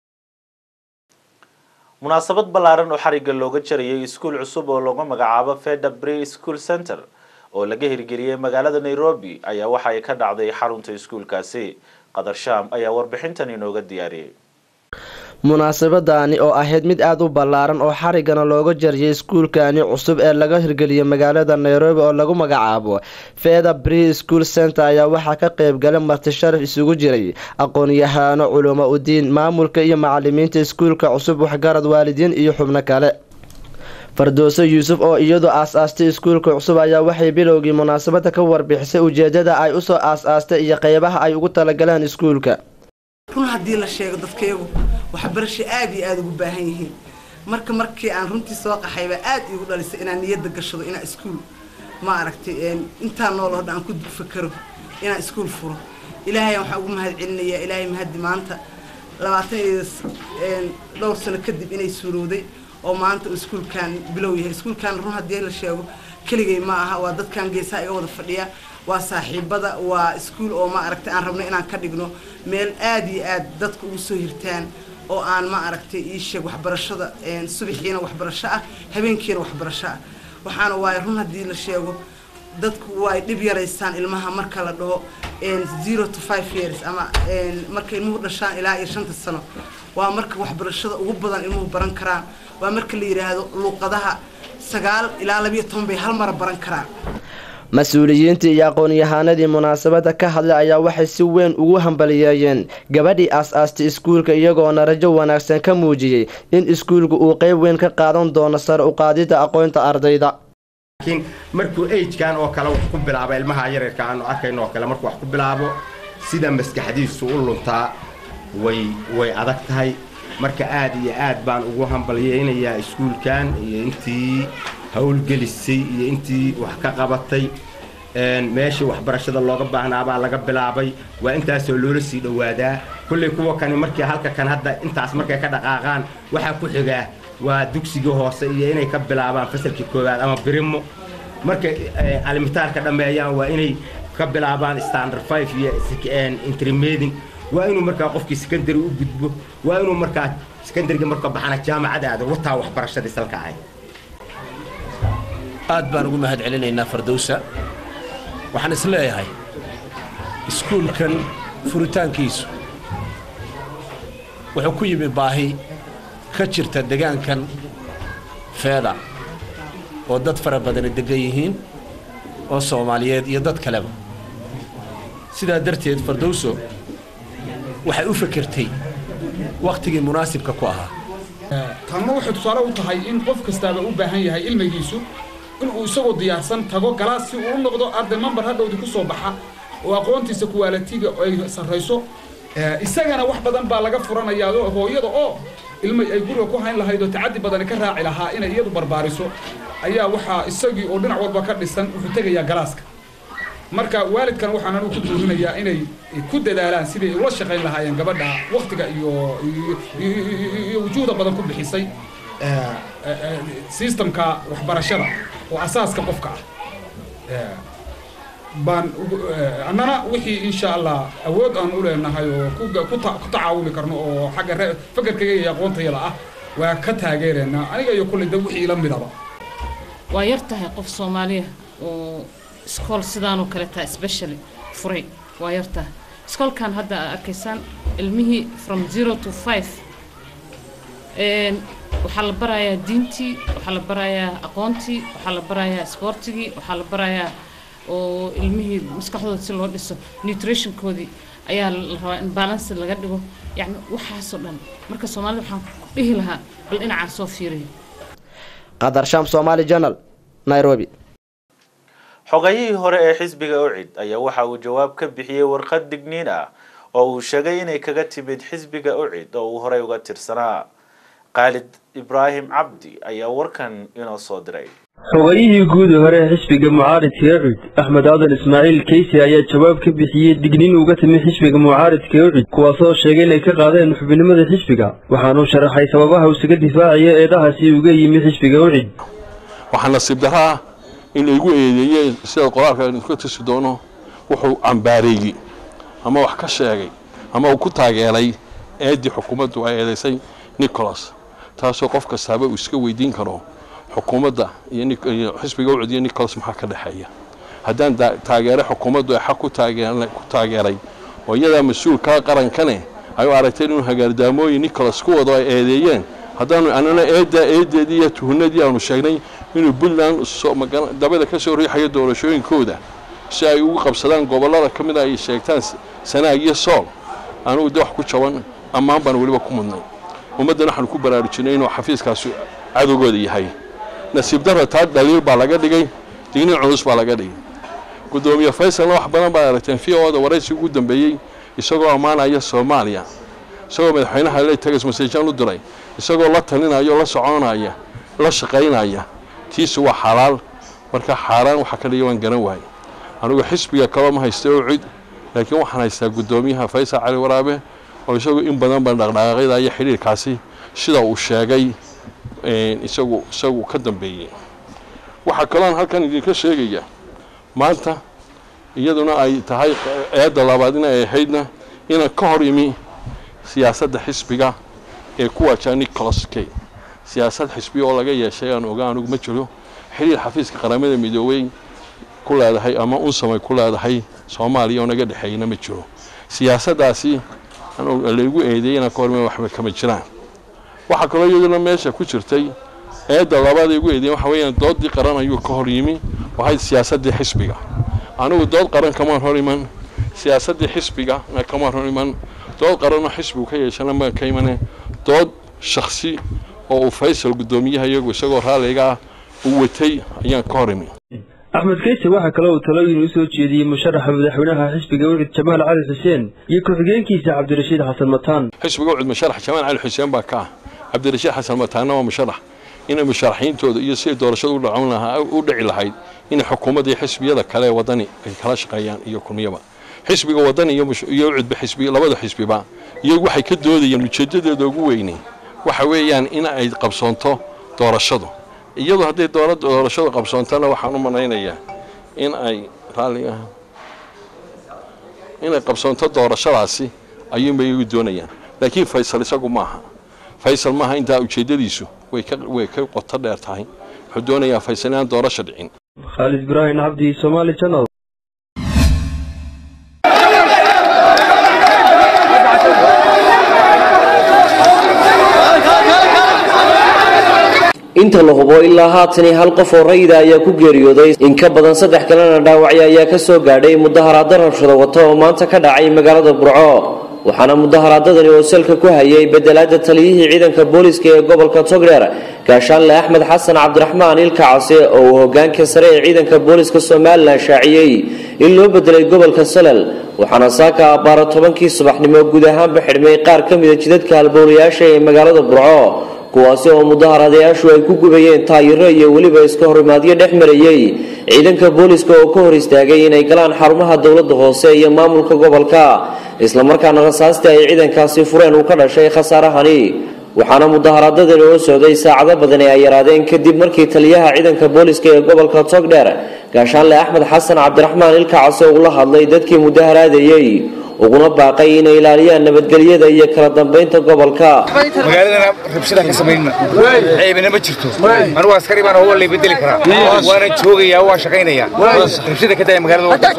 munaasabad ballaaran oo xarigga looga jarayay iskuul cusub oo lagu magacaabo feda bri school center oo laga hirgeliyey magaalada nairobi ayaa waxa ay ka dhacday xarunta iskuulkaasi qadar shaam ayaa warbixintan inooga diyaariyey munaasabadaani oo ahayd mid aada u ballaaran oo xarigana looga jariyay iskuulkani cusub ee laga hirgeliyay magaalada nairobi oo lagu magacaabo feda bri school center ayaa waxaa ka qeybgalay marti sharaf isugu jiray aqoon-yahaano culumo udiin maamulka iyo macalimiinta iskuulka cusub waxgarad waalidiin iyo xubno kale fardooso yuusuf oo iyadu aas-aastay iskuulka cusub ayaa waxay bilowgii munaasabada ka warbixisay ujeedada ay usoo aas-aastay iyo qeybaha ay ugu talagaleen iskuulka run haddii la sheego dadkayagu waxbarasho aada iyo aada ugu baahan yihiin marka markii aan runtii soo qaxayba aada iigu dhalisay inaan niyadda gashado inaan iskuul ma aragtay intaan nool oo dhan aan ku fakaro inaan iskuul furo ilaahay waxaan ugu mahad celinayaa ilaahay mahaddi maanta labaatan iyo dhowr sano kadib inay suurowday oo maanta iskuulkan bilow yahay iskuulkan run haddii la sheego keligay ma aha waa dadkan geesaha iga wada fadhiya waa saaxiibada waa iskuul oo ma aragtay aan rabno inaan ka dhigno meel aada iyo aad dadka ugu soo hirtaan oo aan ma aragtay ii sheeg waxbarashada subaxiina waxbarasho ah habeenkiina waxbarasho ah waxaana waaye run haddii la sheego dadku way dhib yaraystaan ilmaha marka la dhaho zero to five years ama marka ilmuhu dhashaan ilaa iyo shanta sano waa marka waxbarashada ugu badan ilmuhu baran karaan waa marka la yidhaahdo luuqadaha sagaal ilaa labiyo toban bay hal mara baran karaan mas-uuliyiintii iyo aqoon-yahaanadii munaasabada ka hadlay ayaa waxay si weyn ugu hambaliyeeyeen gabadhii aas-aastay iskuulka iyagoona rajo wanaagsan ka muujiyey in iskuulku uu qeyb weyn ka qaadan doono sare u qaadida aqoonta ardayda laakiin markuu agekan oo kale wax ku bilaabo ilmaha yaryarka aanu arkayno oo kale markuu wax ku bilaabo sida maskaxdiisu u luntaa way way adag tahay marka aad iyo aad baan ugu hambalyaynayaa iskuulkan iyo intii howlgelisay iyo intii wax ka qabatay meeshii waxbarashada looga baahnaabaa laga bilaabay waa intaasoo loola sii dhowaadaa kulley kuwa kani markii halka kan hadda intaas markay ka dhaqaaqaan waxaa ku xigaa waa dugsiga hoose iyo inay ka bilaabaan fasalkii koowaad ama birimo markay alimitaarka dhammeeyaan waa inay ka bilaabaan standard five iyo intermeding waa inuu markaa qofkii secondary u gudbo waa inuu markaa secondariga marka baxana jaamacad aado wataa waxbarashadii salka ahay aad baan ugu mahad celinaynaa fardowsa waxaan is leeyahay iskuulkan furitaankiisu wuxuu ku yimi baahi ka jirta degaankan feeda oo dad fara badani degan yihiin oo soomaaliyeed iyo dad kaleba sidaa darteed fardowso waxay u fekertay wakhtigii munaasibka ku ahaa tanna waxay tusaale u tahay in qof kastaaba u baahan yahay ilmigiisu inuu isagoo diyaarsan tago galaas si uu u noqdo arday mambar hadhowdii ku soo baxa oo aqoontiisa kuwaalatiga ay sarrayso isagana wax badan baa laga furanayaa hooyada oo ilmay ay guriga ku hayn lahayd oo tacaddi badani ka raaci lahaa inay iyadu barbaariso ayaa waxaa isagii oo dhinac walba ka dhisan wuxuu tegayaa galaaska marka waalidkan waxaan anigu ku duurinayaa inay ku dadaalaan sidii ula shaqayn lahaayeen gabadha waktiga iyo iyo wujuuhda badan ku bixisay systemka waxbarashada oo asaaska qofka ah baan annana wixii insha allah awood aan u leenahay oo ku tacaawumi karno oo xagga fakarkayga iyo aqoontayada ah waa ka taageeraynaa aniga iyo kulley da wixii ila midaba waa yar tahay qof soomaaliya oo iskool sidaanoo kale taa specially furay waa yar tahay iskoolkan hadda aad arkaysaan ilmihii from zero to five waxaa la barayaa diintii waxaa la barayaa aqoontii waxaa la barayaa isboortigii waxaa la barayaa oo ilmihii maskaxdooda si loo dhiso nutritionkoodii ayaa la rabaa in balance laga dhigo yani waxaasoo dhan marka soomaalida waxaan ku dhihi lahaa bal dhinacaan soo fiiriyo qadar sham somali journal nairobi xogayihii hore ee xisbiga ucid ayaa waxa uu jawaab ka bixiyey warqad digniin ah oo uu sheegay inay kaga timid xisbiga ucid oo uu horey uga tirsanaa khaalid ibraahim cabdi ayaa warkan inoo soo diray xogayihii guud hore ee xisbiga mucaaridka ucid axmed aadan ismaaciil keysi ayaa jawaab ka bixiyey digniin uga timi xisbiga mucaaridka ucid kuwaasoo sheegay inay ka qaadeen xubinimada xisbiga waxaanuu sharaxay sababaha uu isaga difaacaya eedahaasi uga yimi xisbiga ucid waxaa nasiib darro ah in laygu eedeeyey sida qoraalka aynu ka tusi doono wuxuu cambaareeyey ama wax ka sheegay ama uu ku taageeray eeddii xukuumaddu ay eedaysay nicholas taasoo qof kastaaba uu iska weydiin karo xukuumadda iyo xisbiga ucud iyo nicholas maxaa ka dhexeeya haddaan taageeray xukuumaddu ay xaq ku taageeray oo iyadaa mas-uulka qarankane ay u aragteen inuu hagaardaamooyin nicholas ku wado ay eedeeyeen haddaanu annana eeddaa eeddeedii iyo tuhunadii aanu sheegnay inuu puntland dabada ka soo riixayo doorashooyinkooda si ay ugu qabsadaan gobollada ka mid a ay sheegtaan sanaag iyo sool anugu de wax ku jaban ammaan baan weliba ku mudnay ummaddan waxaanu ku baraarujinay inuu xafiiskaasi cadowgooda yahay nasiib darra taa dhaliil baa laga dhigay digniin culus baa laga dhigay guddoomiye faysalna wax badan baad aragteen v o da waraysi ugu dambeeyey isagoo ammaanaya soomaaliya isagoo madaxweynaha le tagas maseejaan u diray isagoo la talinaya oo la soconaya la shaqaynaya tiisu waa xalaal marka xaaraan waxa ka dhiga waan garan waayay anigu xisbiga kaba ma haysta oo cid laakiin waxaan haystaa guddoomiyaha faysal cali waraabe oo isagu in badan baan dhaqdhaqaaqyada iyo xidhiirkaasi sida uu sheegay isagu isagu ka dambeeyey waxaa kaloon halkan idinka sheegaya maanta iyaduna ay tahay eedda labaad in ay ahaydna inaan ka hor imi siyaasadda xisbiga ee ku waajaa nicholas kay siyaasad xisbiya oo laga yeeshay aan oga anugu ma jiro xiriir xafiiska qaramada midoobey ku leedahay ama unsamay ku leedahay soomaaliya oo naga dhexeeyna ma jiro siyaasaddaasi laygu eedeeyey inaan ka horma waxba kama jiraan waxaa kaloo iyaduna meesha ku jirtay eedda labaad ay igu eedeyen waxa weeyaan doodii qaran ayuu ka hor yimi waxayd siyaasaddii xisbiga anigu dood qaran kamaan hor iman siyaasaddii xisbiga kamaan hor iman dood qaranoo xisbigu ka yeeshana maan ka imane dood shaksi oo uu faysal guddoomiyaha iyagu isagoo raalliga ah uu watay ayaan ka hor imi axmed keyse waxaa kale uu talooyin u soo jeediyey musharaxa madaxweynaha xisbiga wixid jamaal cali xuseen iyo ku-xigeenkiisa cabdirashiid xasan mataan xisbiga ucud musharax jamaal cali xuseen baa ka ah cabdirashiid xasan mataanna waa musharax inay musharaxiintooda iyo siday doorashada u dhacon lahaa u dhici lahayd in xukuumadda iyo xisbiyada kale ee wadani ay kala shaqeeyaan iyo kuniyaba xisbiga wadani iyo ucudba xisbi labada xisbiba iyagu waxay ka doodayeen ujeedadeeda ugu weyne waxa weeyaan in ay qabsoonto doorashadu iyadu hadday doorashadu qabsoontana waxaan u malaynayaa in ay raalli ah inay qabsoonto doorashadaasi ayuunbay igu doonayaan laakiin faysal isagu maaha faysal maaha intaa ujeeddadiisu way ka way ka qoto dheer tahay wuxuu doonayaa faysal inaan doorasho dhicin khaalid ibraahim cabdi somaali channel inta la hubo ilaa haatani hal qof oo rayida ayaa ku geeriyooday in ka badan saddex kalena dhaawacya ayaa ka soo gaadhay mudaharaado rabshado wata oo maanta ka dhacay magaalada burco waxaana mudaharaadadani oo salka ku hayay bedelaada taliyihii ciidanka booliska ee gobolka togdheer gaashaanle axmed xasan cabdiraxmaan ilkacase oo uu hogaanka sare ee ciidanka booliska somalilan shaaciyey in loo bedelay gobolka salal waxaana saaka abbaaro tobankii subaxnimo guud ahaanba xidhmay qaar ka mida jidadka halbowlayaasha ee magaalada burco kuwaasi oo mudaharaadayaashu ay ku gubayeen taayiro iyo weliba iska horimaadyo dhex marayey ciidanka booliska oo ka hor istaagay inay galaan xarumaha dowladda hoose iyo maamulka gobolka islamarkaana rasaastii ay ciidankaasi fureen uu ka dhashay khasaarahani waxaana mudaharaadadani oo socday saacado badan ee ay yaraadeen kadib markii taliyaha ciidanka booliska ee gobolka togdheer gaashaanle axmed xasan cabdiraxmaan ilkacase uu la hadlay dadkii mudaharaadayey uguna baaqay inay ilaaliyaan nabadgelyada iyo kala dambeynta gobolka magaaladana rabshadaan ka samaynna ceebina ma jirto anigu askari baan oo lay bedeli karaa waana joogayaa waa shaqaynayaa rabshada ka daya magaalada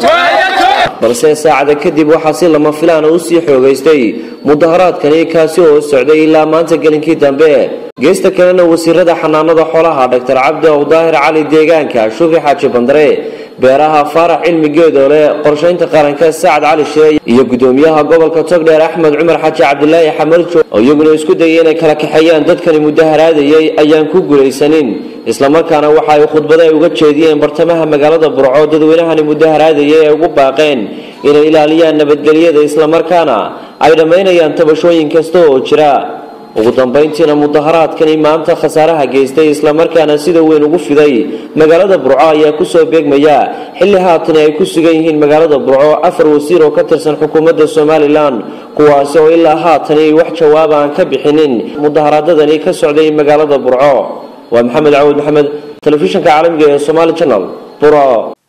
balse saacada kadib waxaa si lama filaana u sii xoogaystay mudaharaadkani kaasi oo socday ilaa maanta gelinkii dambe geesta kalena wasiirada xanaanada xoolaha dhaktar cabdi ow daahir cali deegaanka shufi xaaji bandare beeraha faarax cilmi geedoole qorshaynta qaranka sacad cali shire iyo gudoomiyaha gobolka togdheer axmed cumar xaaji cabdilaahi xamarjo oo iyaguna isku dayay inay kala kaxeeyaan dadkani mudaharaadayay ayaan ku guulaysanin islamarkaana waxa ay khudbada ay uga jeediyeen bartamaha magaalada burco dadweynahani mudaharaadayay ee ugu baaqeen inay ilaaliyaan nabadgelyada islamarkaana ay dhammaynayaan tabashooyin kasta oo jira ugu dambayntiina mudaharaadkani maanta khasaaraha geystay islamarkaana sida weyn ugu fiday magaalada burco ayaa kusoo beegmaya xilli haatani ay ku sugan yihiin magaalada burco afar wasiir oo ka tirsan xukuumadda somalilan kuwaasi oo ilaa haatani wax jawaab aan ka bixinin mudaharaadadani ka socday magaalada burco waa maxamed cawud maxamed telefishinka caalamiga ee somaali channel burco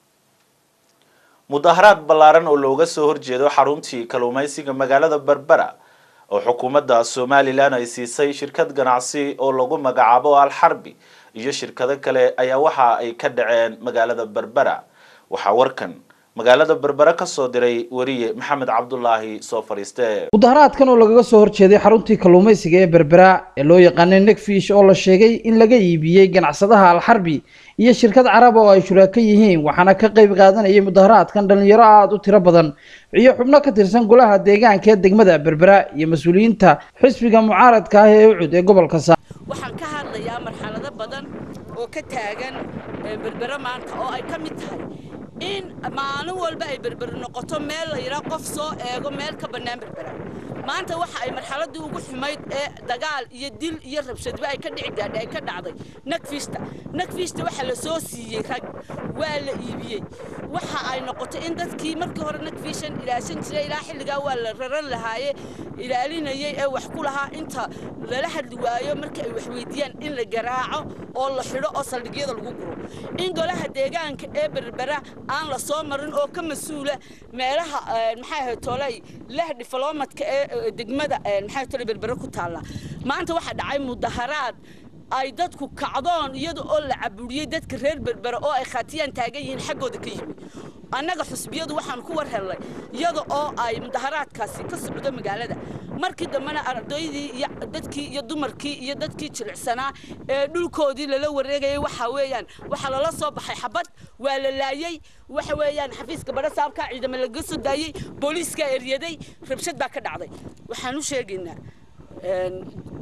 mudaharaad ballaaran oo looga soo horjeedo xaruntii kalluumaysiga magaalada berbera oo xukuumadda somalilan ay siisay shirkad ganacsi oo lagu magacaabo alxarbi iyo shirkado kale ayaa waxa ay ka dhaceen magaalada berbera waxaa warkan magaalada berbera ka soo diray wariye maxamed cabdulaahi soo fadhiiste mudaharaadkan oo lagaga soo horjeeday xaruntii kalluumaysiga ee berbera ee loo yaqaanay negfish oo la sheegay in laga iibiyey ganacsadaha alxarbi iyo shirkad carab oo ay shuraako yihiin waxaana ka qayb qaadanayay mudaharaadkan dhalinyaro aada u tiro badan iyo xubno ka tirsan golaha deegaanka ee degmada berbera iyo mas-uuliyiinta xisbiga mucaaradka ah ee ucud ee gobolka saa waxaan ka hadlayaa marxalado badan oo ka taagan berbera maanta oo ay ka mid tahay in maalin walba ay berberi noqoto meel la yidhaa qof soo eego meel ka bannaan berbera maanta waxa ay marxaladii ugu xumayd ee dagaal iyo dil iyo rabshadba ay ka dhici gaadhay ay ka dhacday nagfiista nagfiista waxa la soo siiyey rag waa la iibiyey waxa ay noqotay in dadkii markii hore nagfiishan ilaashan jiray ilaa xilligaa waa la raran lahaaye ilaalinayay ee wax ku lahaa inta lala hadli waayo markii ay wax weydiiyaan in la garaaco oo la xidho oo saldhigyada lagu guro in golaha deegaanka ee berbera aan la soo marin oo ka mas-uula meelaha maxay ahayd tolay leh difloomadka ee degmada maxay tolay berbera ku taalla maanta waxaa dhacay mudaharaad ay dadku kacdoon iyada oo la caburiyey dadka reer berbera oo ay khatiyaan taagan yihiin xaggooda ka yimi annaga xusbiyadu waxaan ku war hellay iyada oo ay mudaharaadkaasi ka socdo magaalada markii dambena ardaydii iyo dadkii iyo dumarkii iyo dadkii jilicsanaa ee dhulkoodii lala wareegayay waxa weeyaan waxaa lala soo baxay xabad waa la laayey waxa weeyaan xafiiska badha saabka ciidamo laga soo daayey booliiska eryaday rabshad baa ka dhacday waxaan u sheegaynaa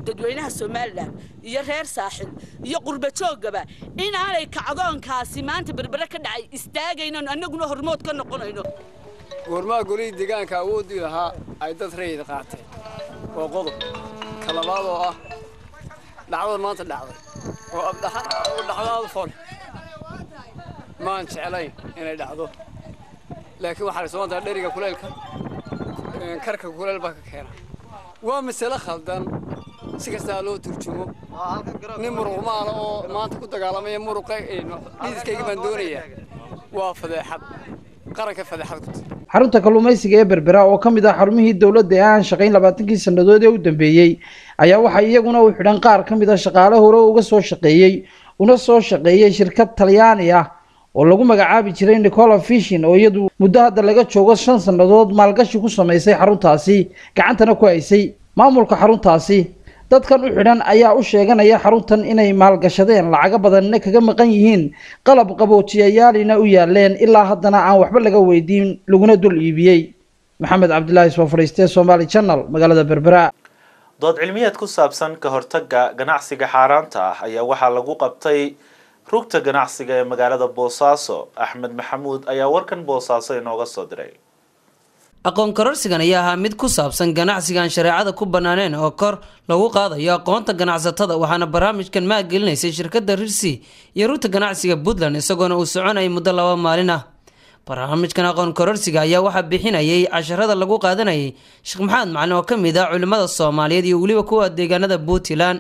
dadweynaha somalilan iyo reer saaxil iyo qurba jooggaba inaanay kacdoonkaasi maanta berbere ka dhacay istaagaynon annaguna hormood ka noqonayno goormaa golihii deegaanka awooddii lahaa ay dad rayid qaateen waa qodob ka labaad oo ah dhacdada maanta dhacday oo dhacdaada fol maan jeclayn inay dhacdo laakiin waxaa la socontaa dheriga kuleylka karka kuleyl baa ka keena waa masale khaldan si kastaa loo turjumo nin muruqmaala oo maanta ku dagaalamaya muruqa dhididkayga baan doonayaa waa fadeexad qaranka fadeexad ku tahay xarunta kalluumaysiga ee berbera oo ka mid ah xarumihii dowladda ee aan shaqayn labaatankii sannadood ee u dambeeyey ayaa waxaa iyaguna u xidhan qaar ka mid ah shaqaale hore uga soo shaqeeyey una soo shaqeeyey shirkad talyaani ah oo lagu magacaabi jiray nicola fishin oo iyadu muddo hadda laga joogo shan sannadood maalgashi ku samaysay xaruntaasi gacantana ku haysay maamulka xaruntaasi dadkan u xidhan ayaa u sheeganaya xaruntan inay maalgashadeen lacago badanna kaga maqan yihiin qalab qaboojiyayaalina u yaaleen ilaa haddana aan waxba laga weydiin laguna dul iibiyey maxamed cabdilaahi soo fadhiistee somaali channel magaalada berbera dood cilmiyeed ku saabsan ka hortagga ganacsiga xaaraanta ah ayaa waxaa lagu qabtay rugta ganacsiga ee magaalada boosaaso axmed maxamuud ayaa warkan boosaaso inooga soo diray aqoon kororsigan ayaa ahaa mid ku saabsan ganacsigaan shareecada ku bannaaneen oo kor lagu qaadayo aqoonta ganacsatada waxaana barnaamijkan maalgelinaysay shirkadda rirsi iyo rugta ganacsiga puntland isagoona uu soconayay muddo laba maalin ah barnaamijkan aqoon kororsiga ayaa waxaa bixinayay casharada lagu qaadanayay sheekh maxamed macalin oo ka mid ah culimmada soomaaliyeed iyo weliba kuwa deegaanada puntland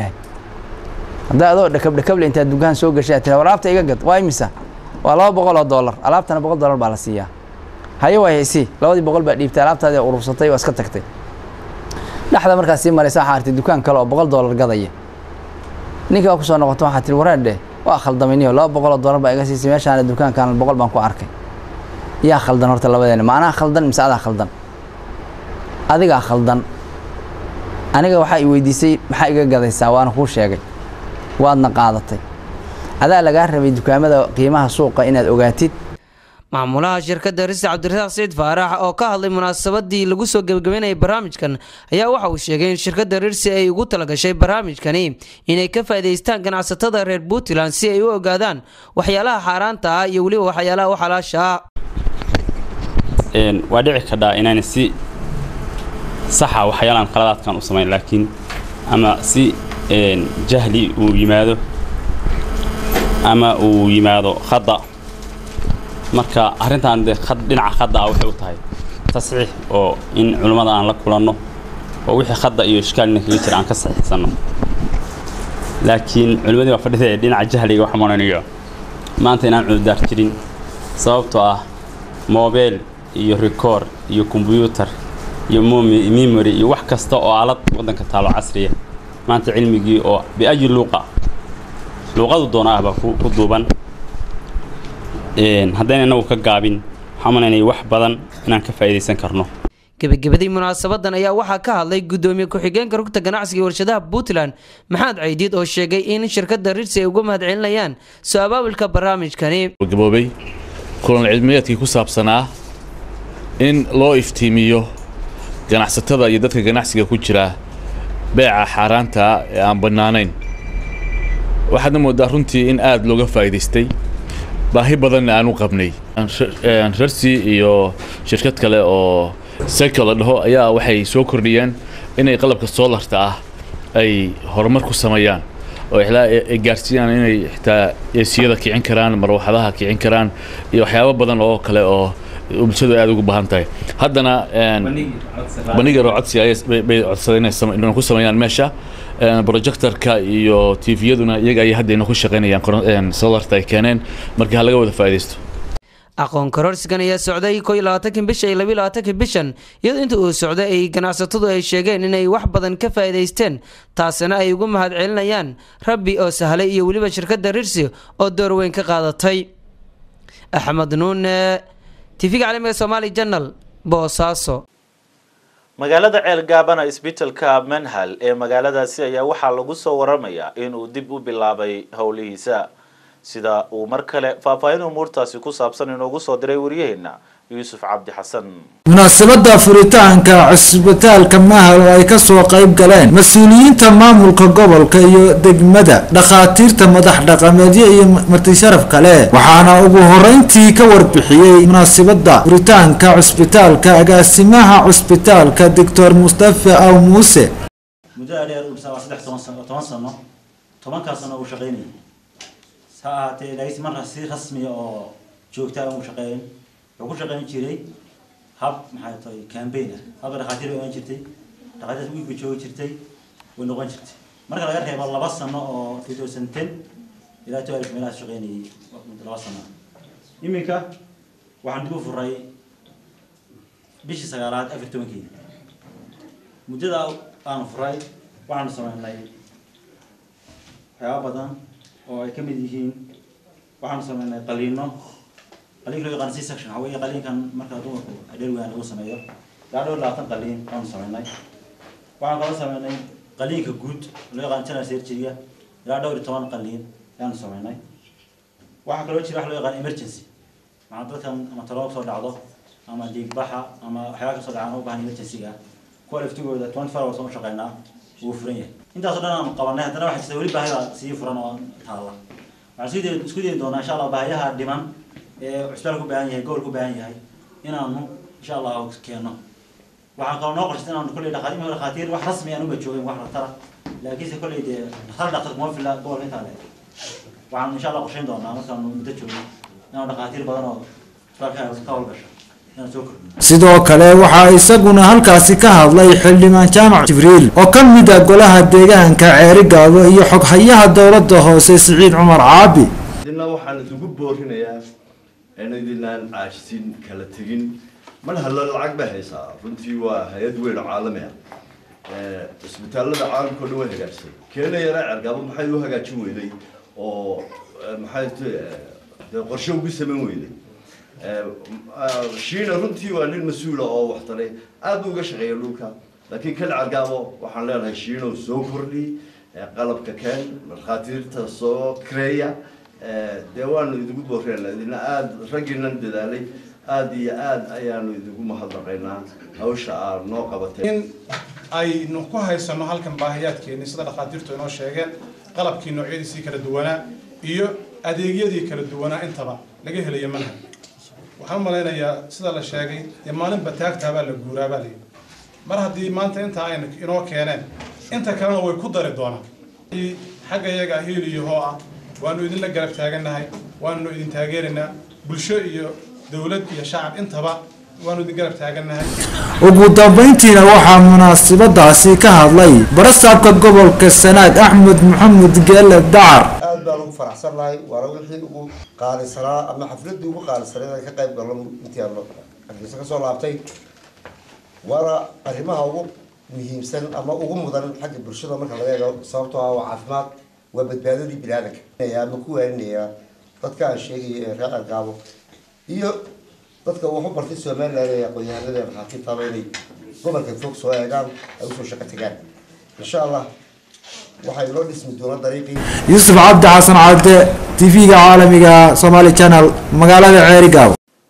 haddaa adoo dhakabdhakable intaad dukaan soo gashay tira alaabta iga gad waa imisa waa laba boqol oo dollar alaabtana boqol dollar baa la siiyaa haye waa haysi labadii boqol baa dhiibtay alaabtaadii urursatay waa iska tagtay dhexda markaad sii maraysa waxaa artay dukaan kale oo boqol dollar gadaya ninkii waa kusoo noqoto waxaa tiri wareerdhe waa khaldaminiyo laba boqol oo dollar baa iga siisay meeshaana dukaankan boqol baan ku arkay yaa khaldan horta labadeena ma anaa khaldan mise adaa khaldan adigaa khaldan aniga waxaa i weydiisay maxaa iga gadaysaa waana kuu sheegay waadna qaadatay adaa lagaa rabay dukaamada qiimaha suuqa inaad ogaatid maamulaha shirkadda risi cabdirasaaq saciid faarax oo ka hadlay munaasabadii lagu soo gebagabeynayay barnaamijkan ayaa waxa uu sheegay in shirkadda rirsi ay ugu talagashay barnaamijkani inay ka faa'iidaystaan ganacsatada reer puntland si ay u ogaadaan waxyaalaha xaaraanta ah iyo weliba waxyaalaha u xalaasha ah waa dhici kadhaa inaan si saxa waxyaalaan qaladaadkan u samayn laakiin ama si jahli uu yimaado ama uu yimaado khada marka arrintan dee dhinaca khada ah waxay u tahay tasxiix oo in culummada aan la kulanno oo wixii khada iyo ishkaalina kaga jira aan ka saxiixsanno laakiin culimmadii baa fadhida ee dhinaca jahliga waxa maranayo maanta inaan cududaar jirin sababtoo ah moobeel iyo rikoor iyo kombyuutar iyo memory iyo wax kasta oo aalad waddanka taalo casriya maanta cilmigii oo biayi luuqa luuqadu doona ah baa ku duuban haddayna inagu ka gaabin waxaan malaynaya wax badan inaan ka faa'iidaysan karno gebagabadii munaasabadan ayaa waxaa ka hadlay gudoomiye ku-xigeenka rugta ganacsiga iyo warshadaha puntland maxamed caydiid oo sheegay in shirkadda rirsi ay uga mahadcelinayaan soo abaabulka barnaamijkani gaboobay kulan cilmiyeedkii ku saabsanaa in loo iftiimiyo ganacsatada iyo dadka ganacsiga ku jira beeca xaaraanta ee aan bannaanayn waxaadna moodaa runtii in aada looga faa'iidaystay baahi badanna aan u qabnay rarsi iyo shirkad kale oo seko la dhaho ayaa waxay soo kordhiyeen inay qalabka soolarta ah ay horumar ku sameeyaan oo ay gaarsiiyaan inay xitaa eesiyada kicin karaan marwaxadaha kicin karaan iyo waxyaabo badan oo kale oo bulshadu aad ugu baahan tahay haddana bandhigar oo codsi bay codsadeen inay ku sameeyaan meesha projectorka iyo tviyaduna iyaga ayay hadda ku shaqaynayaan solarta ay keeneen marka ha laga wada faa'iidaysto aqoon kororsigan ayaa socday ko iyo labaatanki bisha iyo labiyo labaatanki bishan iyadoo inta uu socday ay ganacsatadu ay sheegeen inay wax badan ka faa'iidaysteen taasina ay ugu mahad celinayaan rabbi oo sahlay iyo weliba shirkadda rirsi oo door weyn ka qaadatay axmed nuune tv-ga caalamiga somaali janal boosaaso magaalada ceelgaabana isbitaalka manhal ee magaaladaasi ayaa waxaa lagu soo waramayaa inuu dib u bilaabay howlihiisa sida uu mar kale faahfaahin umuurtaasi ku saabsan inoogu soo diray waryaheena yuusuf cabdi xasan munaasabada furitaanka cusbitaalka mahal oo ay kasoo qayb galeen mas-uuliyiinta maamulka gobolka iyo degmada dhakhaatiirta madax dhaqameedyo iyo martisharaf kale waxaana ugu horeyntii ka warbixiyey munaasabada furitaanka cusbitaalka agaasimaha cusbitaalka doctor mustafa aw muuse muddo dheer uu waa saddex toban sano toban sano tobankaas sano uu shaqaynayay ha ahaatee laakiin marka si rasmiya oo joogta uu shaqeyn wuxuu ku shaqayn jiray hab maxay tahay campaign ah habka dhakhaatiir bay ogaan jirtay dhakhaatiirta wiig bay joogi jirtay way noqon jirtay marka laga reebo laba sano oo two thousand ten ilaa two alif meelahaas shaqaynayay muddo laba sano iminka waxaan dib u furay bishii sagaalaad afar tobankeeda muddada aanu furay waxaanu sameynay waxyaaba badan oo ay ka mid yihiin waxaanu sameynay qaliino qaliinka loo yaqaan c section waxa weeye qaliinkan marka dumarku dheer weyn lagu sameeyo ilaa dhowr labaatan qaliin waanu sameynay waxaan kaloo sameynay qaliinka guud loo yaqaan general surgery ilaa dhowr iyo toban qaliin ayaanu sameynay waxaa kaloo jira wax loo yaqaan emergency maxaa dadkan ama taloob soo dhacdo ama dhiigbaxa ama waxyaaba kasoo dhacaan u baahan emergency-ga kuwa laftigooda twenty four hours u shaqeynaa wuu furan yahay intaasoo dhan aanu qabanay haddana waxaa jirta weli baahida sii furan oo taalla waxaan isku dayi isku dayi doonaa insha allah baahiyaha dhiman ee cusbitaal ku baahan yahay gobol ku baahan yahay inaanu insha allah keeno waxaan kaloo noo qorshay inaanu kolley dhakhaatiir dhakhaatiir wax rasmi aan uba joogin wax dhaktara laakiinse kolley dee hal dhaktar kuma fila gobolka intaa le waxaan insha allah qorshayn doonaa markaanu muddo joogno inaanu dhakhaatiir badan oo cusbitaalka ka howlgasho inaan soo kordhino sidoo kale waxaa isaguna halkaasi ka hadlay xildhibaan jaamac jibriil oo ka mid ah golaha deegaanka ceerigaabo iyo xoghayaha dowladda hoose siciid cumar caabi idina waxaan isugu boorinayaa in idinaan caajisin kala tegin mar halla lacag bay haysaa runtii waa hay-ad weyn oo caalami ah cisbitaallada caalamka o dhan way hagaajisay keena yara cergaabo maxay u hagaajin weyday oo maxay dee qorshe ugu samayn weyday shiina runtii waa nin mas-uula oo waxtaray aad buu uga shaqeeya dhulka laakiin kan cergaabo waxaan leenahay shiinow soo kordhi qalabka keen markhaatiirta soo kareeya dee waanu idigu booreenaa idina aada raggiinan dadaalay aada iyo aada ayaanu idigu mahadnaqaynaa hawsha aad noo qabatay in aynu ku haysano halkan baahiyaadkeeni sida dhakhaatiirtu inoo sheegeen qalabkii noocyadiisii kala duwanaa iyo adeegyadii kala duwanaa intaba laga helayo manhaj waxaan u malaynayaa sida la sheegay dee maalinba taagtaabaa la guuraabaa layidhi mar haddii maanta inta ayna inoo keeneen inta kalena way ku dari doonaan xagga iyaga hiil iyo hoo ah waanu idinla garab taagannahay waanu idin taageeraynaa bulsho iyo dowlad iyo shacab intaba waanu idin garab taagannahay ugu dambeyntiina waxaa munaasabadaasi ka hadlay barasaabka gobolka sanaag axmed maxamed geele dacar aad baan ugu faraxsannahay waana wixii ugu qaalisanaa ama xafladii ugu qaalisaneed aan ka qayb galno intii aan hargeysa kasoo laabtay waana arrimaha ugu muhiimsan ama ugu mudan xagga bulshada marka laga eego sababtoo ah waa caafimaad waa badbaadadii biniaadanka ama ku waaninaya dadka aan sheegaya ee reer argaabo iyo dadka wax u bartay somaliland ee aqoon-yahanada ee maxaakiibtaaba inay gobolka fog soo eegaan ay usoo shaqo tagaan insha allah waxay loo dhismi doonaa dariiqii yuusuf cabdi xasan cadde tv-ga caalamiga somali channel magaalada ceerigaabo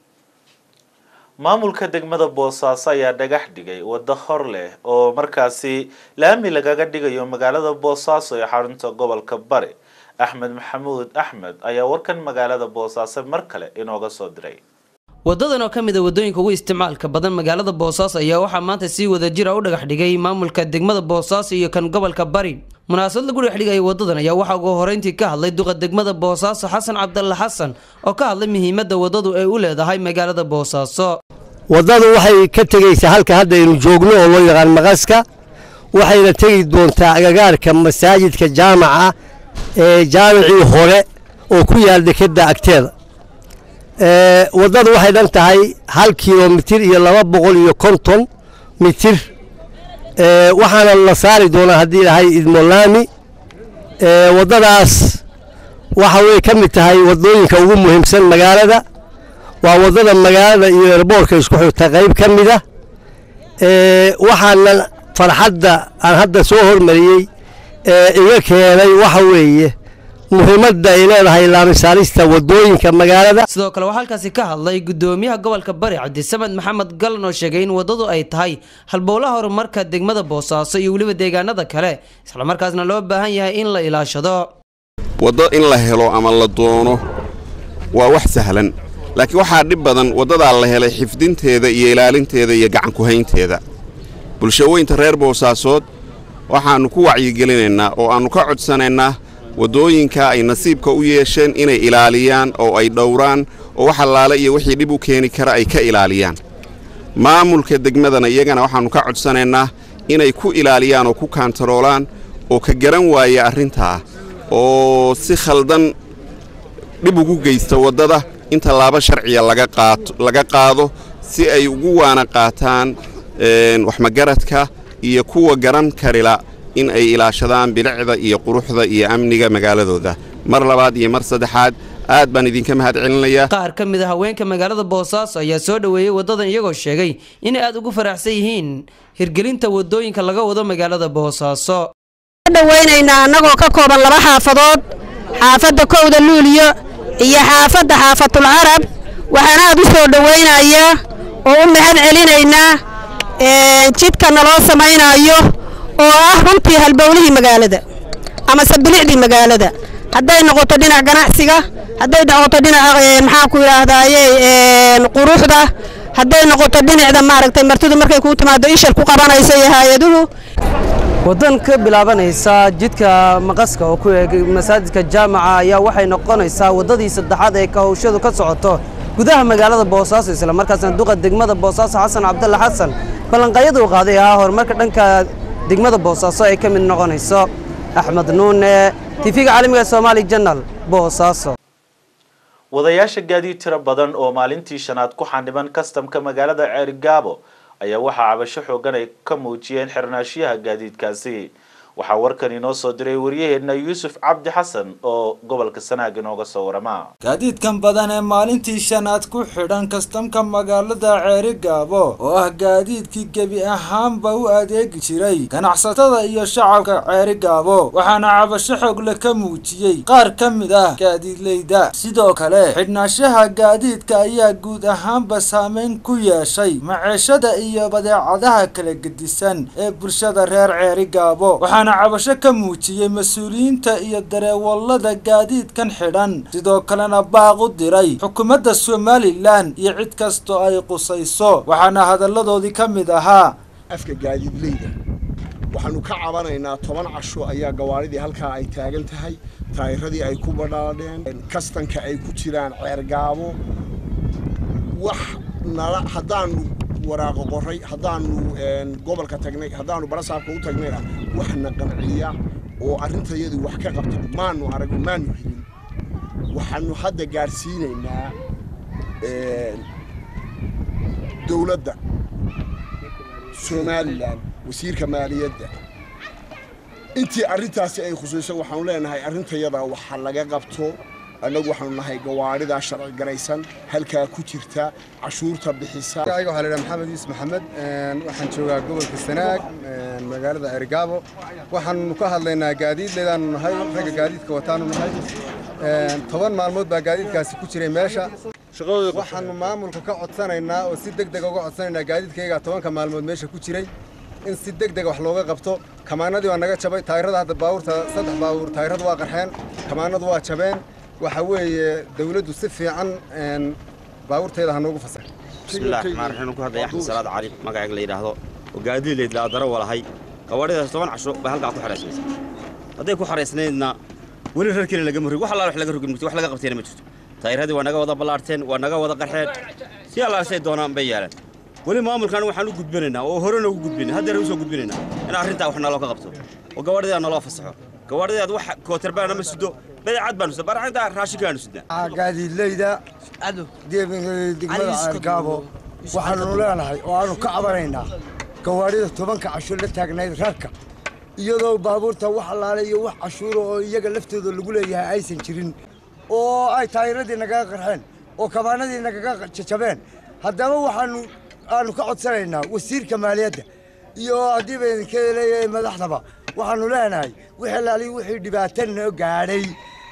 maamulka degmada boosaaso ayaa dhagax dhigay waddo hor leh oo markaasi laami lagaga dhigayo magaalada boosaaso ee xarunta gobolka bari axmed maxamuud axmed ayaa warkan magaalada boosaaso mar kale inooga soo diray wadadan oo ka mid a wadooyinka ugu isticmaalka badan magaalada boosaaso ayaa waxaa maanta si wadajira u dhagax dhigay maamulka degmada boosaaso iyo kan gobolka bari munaasabad lagu dhex dhigaya wadadan ayaa waxaa ugu horeyntii ka hadlay duqa degmada boosaaso xasan cabdalle xasan oo ka hadlay muhiimadda wadadu ay u leedahay magaalada boosaaso waddadu waxay ka tegaysaa halka hadda aynu joogno oo loo yaqaan maqaska waxayna tegi doontaa agagaarka masaajidka jaamaca ee jaamicii hore oo ku yaal dekedda agteeda waddadu waxay dhan tahay hal kilomitir iyo laba boqol iyo konton mitir waxaana la saari doonaa haddii dhahay idmolaami waddadaas waxa way ka mid tahay waddooyinka ugu muhiimsan magaalada waa waddada magaalada iyo erboorka isku xigta qayb ka mid ah waxaana farxadda aan hadda soo hormariyey iga keenay waxa weeye muhiimadda ay leedahay laamisaarista wadooyinka magaalada sidoo kale waxaa halkaasi ka hadlay gudoomiyaha gobolka bari cabdisamed maxamed galan oo sheegay in wadadu ay tahay halbowlaha horumarka degmada boosaaso iyo weliba deegaanada kale islamarkaasna loo baahan yahay in la ilaashado waddo in la helo ama la doono waa wax sahlan laakiin waxaa dhib badan waddadaa la helay xifdinteeda iyo ilaalinteeda iyo gacankuhaynteeda bulshaweynta reer boosaasood waxaannu ku wacyigelinaynaa oo aannu ka codsanaynaa waddooyinka ay nasiibka u yeesheen inay ilaaliyaan oo ay dhowraan oo wax allaale iyo wixii dhib u keeni kara ay ka ilaaliyaan maamulka degmadana iyagana waxaannu ka codsanaynaa inay ku ilaaliyaan oo ku kaantaroolaan oo ka garan waaya arrintaa oo si khaldan dhib ugu geysta waddada in tallaabo sharciya laga qaato laga qaado si ay ugu waana qaataan waxmagaradka iyo kuwa garan karila in ay ilaashadaan bilicda iyo quruxda iyo amniga magaaladooda mar labaad iyo mar saddexaad aad baan idinka mahad celinayaa qaar ka mid a haweenka magaalada boosaaso ayaa soo dhoweeyey wadadan iyagoo sheegay inay aad ugu faraxsan yihiin hirgelinta wadooyinka laga wado magaalada boosaaso dhawaynaynaa annagoo ka kooban laba xaafadood xaafadda kowda luuliyo iyo xaafadda xaafatul carab waxaan aad u soo dhowaynayaa oo u mahad celinaynaa jidka naloo samaynayo oo ah runtii halbowlihii magaalada amase bilicdii magaalada hadday noqoto dhinac ganacsiga hadday noqoto dhinaca maxaan ku yidhaahdaaye quruxda hadday noqoto dhinacda maaragtay martidu markay kuu timaado ishal ku qabanayso iyo hay-aduhu wadan ka bilaabanaysa jidka maqaska oo ku eeg masaajidka jaamaca ayaa waxay noqonaysaa wadadii saddexaad ee ka hawshadu ka socoto gudaha magaalada boosaaso islamarkaasna duqa degmada boosaaso xasan cabdulla xasan ballanqaayada uu qaaday ahaa horumarka dhanka degmada boosaaso ay ka mid noqonayso axmed nuune tifiga caalamiga somaali janal boosaaso wadayaasha gaadiid tiro badan oo maalintii shanaad ku xaniban kastamka magaalada ceerigaabo ayaa waxaa cabasho xoogan ay ka muujiyeen xirnaashiyaha gaadiidkaasi waxaa warkan inoo soo diray waryaheena yuusuf cabdi xasan oo gobolka sanaag inooga soo warama gaadiidkan badan ee maalintii shanaad ku xidhan kastamka magaalada ceeri gaabo oo ah gaadiidkii gebi ahaanba u adeegi jiray ganacsatada iyo shacabka ceeri gaabo waxaana cabasho xoogle ka muujiyey qaar ka mid ah gaadiidleyda sidoo kale xidhnaashaha gaadiidka ayaa guud ahaanba saameyn ku yeeshay maceeshada iyo badeecadaha kala gedisan ee bulshada reer ceeri gaabo waxaana cabasho ka muujiyey mas-uuliyiinta iyo dareewallada gaadiidkan xidhan sidoo kalena baaq u diray xukuumadda somalilan iyo cid kastoo ay qusayso waxaana hadalladoodii ka mid ahaa afka gaadiidleyda waxaanu ka cabanaynaa toban casho ayaa gawaaridii halkaa ay taagan tahay taayiradii ay ku badhaadheen kastanka ay ku jiraan ceergaabo wax nala haddaanu waraaqo qoray haddaanu gobolka tagnay haddaanu barasaabka u tagnayna waxna qanciya oo arrintayadu wax ka qabta maanu aragno maanu helin waxaanu hadda gaadhsiinaynaa dowladda somalilan wasiirka maaliyadda intii arrintaasi ay khusayso waxaanu leenahay arrintayada waxa laga qabto annagu waxaanu nahay gawaaridaa sharci garaysan halkaa ku jirta cashuurta bixisa aniga waxaa la idhaha maxamed yuusuf maxamed waxaan joogaa gobolka sanaag magaalada erigaabo waxaanu ka hadlaynaa gaadiidleedaanu nahay ragga gaadiidka wataanu nahay toban maalmood baa gaadiidkaasi ku jiray meesha waxaanu maamulka ka codsanaynaa oo si deg dega uga codsanaynaa gaadiidkayga tobanka maalmood meesha ku jiray in si deg dega wax looga qabto kamaanadii waa naga jabay taayirada hadda baabuurta saddex baabuur taayiradu waa qarxeen kamaanadu waa jabeen waxa weeye dawladdu si fiican baabuurteeda ha noogu fasax bismillahi raxmaan raxiim ku hadlaya axmed salaad cali magacayga la yidhaahdo oo gaadiidleyd la daro walahay gawaadhidaas toban casho bay halkaa ku xaraysmaysa hadday ku xaraysnaydna weli reerkeena lagama rogin wax allaale wax laga rogin murti wax laga qabteena ma jirto taayiradii waa naga wada ballaarteen waa naga wada qarxeen si allaasay doonaan bay yeeleen weli maamulkan waxaan u gudbinaynaa oo horena ugu gudbinay haddeer usoo gudbinaynaa in arrintaa wax naloo ka qabto oo gawaadhidaa naloo fasaxo gawaadhidaad wax kootarbaana ma sido badeecad baanu sidnaa baraxinta raashinkaanu sidnaa gaadiidleyda degmada ceergaabo waxaanu leenahay oo aanu ka cabanaynaa gawaarida tobanka cashuur la taagnayd rarka iyadoo baabuurta wax allaale iyo wax cashuura oo iyaga laftooda lagu leeyahay aysan jirin oo ay taayiradii nagaga qarxeen oo kabaanadii nagaga jajabeen haddaba waxaanu aanu ka codsanaynaa wasiirka maaliyadda iyo haddii ba idinka leeyahay madaxdaba waxaanu leenahay wixii laaliyo wixii dhibaata noo gaadhay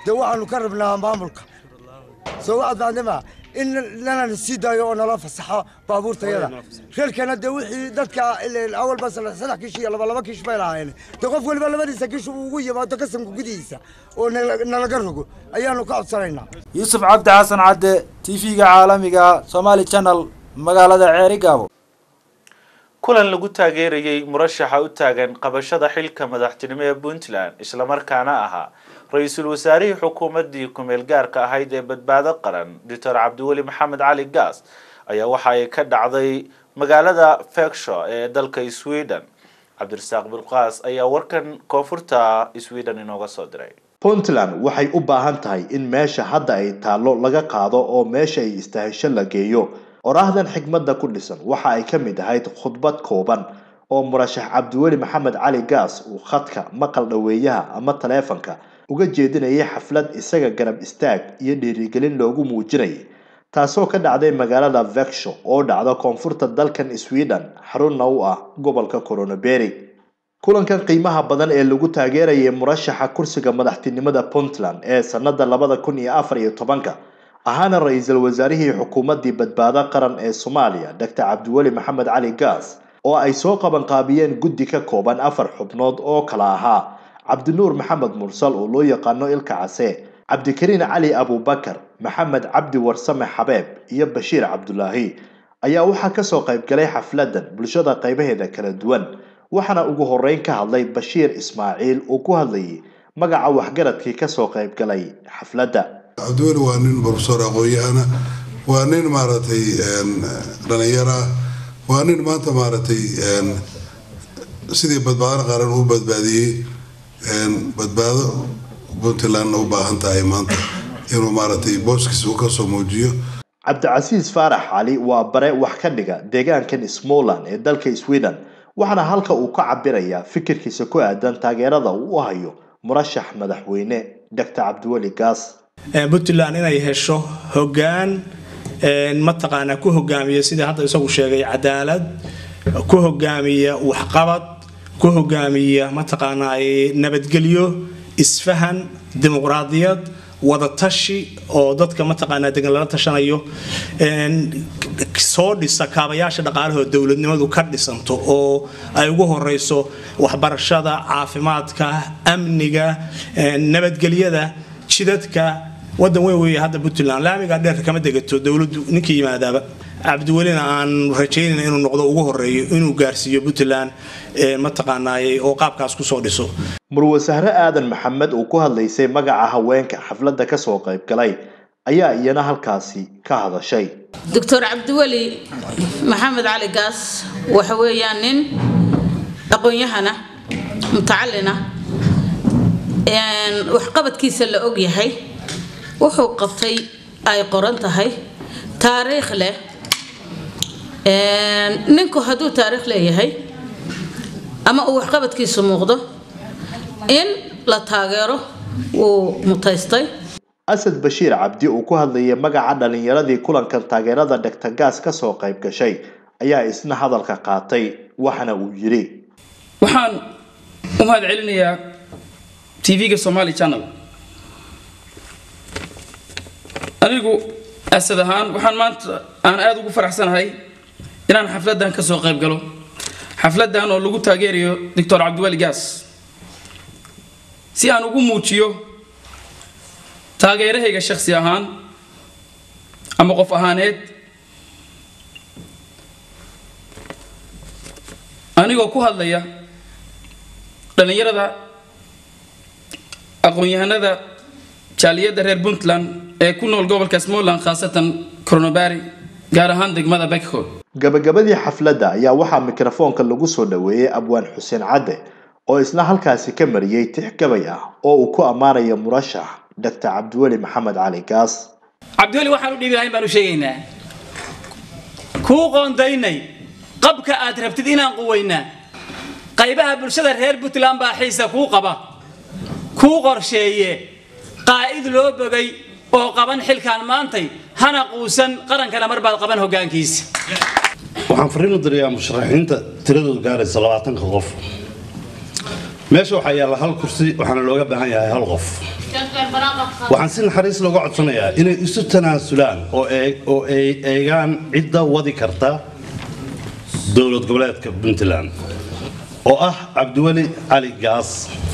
dee waxaanu ka rabnaa maamulka soo waxaad fahantamaa in lanana sii daayo oo nala fasaxo baabuurtayada reerkana dee wixii dadka ileen awalba saddex saddex kiish iyo laba laba kiish bay lahaayeen dee qof waliba labadiisa kiish uu ugu yimaado kasanka gudihiisa oo nala- nalaga rogo ayaanu ka codsanaynaa yuusuf cabdi xasan cadde tv-ga caalamiga somali channel magaalada ceerigaabo kulan lagu taageerayey murashaxa u taagan qabashada xilka madaxtinimo ee puntland islamarkaana ahaa ra-iisul wasaarihii xukuumaddii ku-meel gaarka ahayd ee badbaado qaran doctor cabdiweli maxamed cali gaas ayaa waxa ay ka dhacday magaalada feksho ee dalka sweden cabdirasaaq bilqaas ayaa warkan koonfurta sweden inooga soo diray puntland waxay u baahan tahay in meesha hadda ay taallo laga qaado oo meesha ay istaahisho la geeyo oraahdan xigmadda ku dhisan waxa ay ka mid ahayd khudbad kooban oo murashax cabdiweli maxamed cali gaas uu khadka maqal dhoweeyaha ama taleefanka uga jeedinayay xaflad isaga garab istaag iyo dhiirigelin loogu muujinayay taasoo ka dhacday magaalada veksho oo dhacda koonfurta dalkan sweden xarunna u ah gobolka coronaberry kulankan qiimaha badan ee lagu taageerayay murashaxa kursiga madaxtinimada puntland ee sanada labada kun iyo afar iyo tobanka ahaana ra-iisul wasaarihii xukuumaddii badbaado qaran ee soomaaliya doctor cabdiweli maxamed cali gaas oo ay soo qabanqaabiyeen guddi ka kooban afar xubnood oo kala ahaa cabdinuur maxamed mursal oo loo yaqaano ilka case cabdikariin cali abubakar maxamed cabdi warsame xabeeb iyo bashiir cabdulaahi ayaa waxaa kasoo qaybgalay xafladan bulshada qaybaheeda kala duwan waxaana ugu horeyn ka hadlay bashiir ismaaciil oo ku hadlayay magaca waxgaradkii kasoo qaybgalay xafladda cabdiweli waa nin profesor aqoon-yahana waa nin maaragtay dhalinyaro ah waa nin maanta maaragtay sidii badbaado qaran u badbaadiyey badbaado puntlandna u baahan tahay maanta inuu maaragtay booskiisa uu kasoo muujiyo cabdicasiis faarax cali waa bare wax ka dhiga deegaankan smoland ee dalka sweden waxaana halka uu ka cabirayaa fikirkiisa ku aadan taageerada uu u hayo murashax madaxweyne doctor cabdiweli gaas puntland inay hesho hoggaan mataqaanaa ku hogaamiya sidii hadda isagu sheegay cadaalad ku hogaamiya waxqabad ku hogaamiya mataqaanaa nabadgelyo isfahan dimuqraadiyad wadatashi oo dadka mataqaanaa degan lala tashanayo soo dhisa kaabayaasha dhaqaalahoo dowladnimadu ka dhisanto oo ay ugu horeyso waxbarashada caafimaadka amniga nabadgelyada jidadka wadan weyn weeye hadda puntland laamiga dheer kama degato dowladdu ninkii yimaadaaba cabdiwelina aan rajaynayna inuu noqdo ugu horeeyo inuu gaarsiiyo puntland mataqaanaaye oo qaabkaas kusoo dhiso murwasahre aadan maxamed oo ku hadlaysay magaca haweenka xafladda kasoo qaybgalay ayaa iyana halkaasi ka hadashay doctor cabdiweli maxamed cali gaas waxa weeyaan nin aqoon-yahana mutacalina waxqabadkiisa la og yahay wuxuu qabtay ay qoran tahay taariikh leh ninku hadduu taariikh leeyahay ama uu waxqabadkiisu muuqdo in la taageero wuu mutaystay asad bashiir cabdi uu ku hadlayay magaca dhalinyaradii kulankan taageerada dhegta gaas kasoo qayb gashay ayaa isna hadalka qaatay waxana uu yidhi waxaan u mahad celinayaa tv-ga somali channel anigu asad ahaan waxaan maanta aan aada ugu faraxsanahay inaan xafladdan ka soo qayb galo xafladdan oo lagu taageerayo doctor cabdiweli gaas si aan ugu muujiyo taageerahayga shakhsi ahaan ama qof ahaaneed anigoo ku hadlaya dhallinyarada aqoon-yahanada jaaliyadda reer puntland ee ku nool gobolka smoland khaasatan coronabari gaar ahaan degmada beckho gabagabadii xafladda ayaa waxaa mikrofoonka lagu soo dhoweeyey abwaan xuseen cadde oo isna halkaasi ka mariyey tix gabay ah oo uu ku ammaanayo murashax doctor cabdiweli maxamed cali gaas cabdiweli waxaan u dhiibi lahayn baan u sheegaynaa kuu qoondaynay qabka aad rabtid inaan quwaynaa qaybaha bulshada reer puntland baa xiisa kuu qaba kuu qorsheeye qaa'id loo bogay oo qaban xilkaan maantay hana quusan qarankana mar baad qaban hoggaankiisa waxaan fariin u dirayaa musharaxiinta tiradoodu gaaraysa labaatanka qof meesha waxaa yaalla hal kursi waxaana looga baahan yahay hal qof waxaan si naxariis looga codsanayaa inay isu tanaasulaan oo eeg- oo ay eegaan cidda wadi karta dowlad goboleedka puntland oo ah cabdiweli cali gaas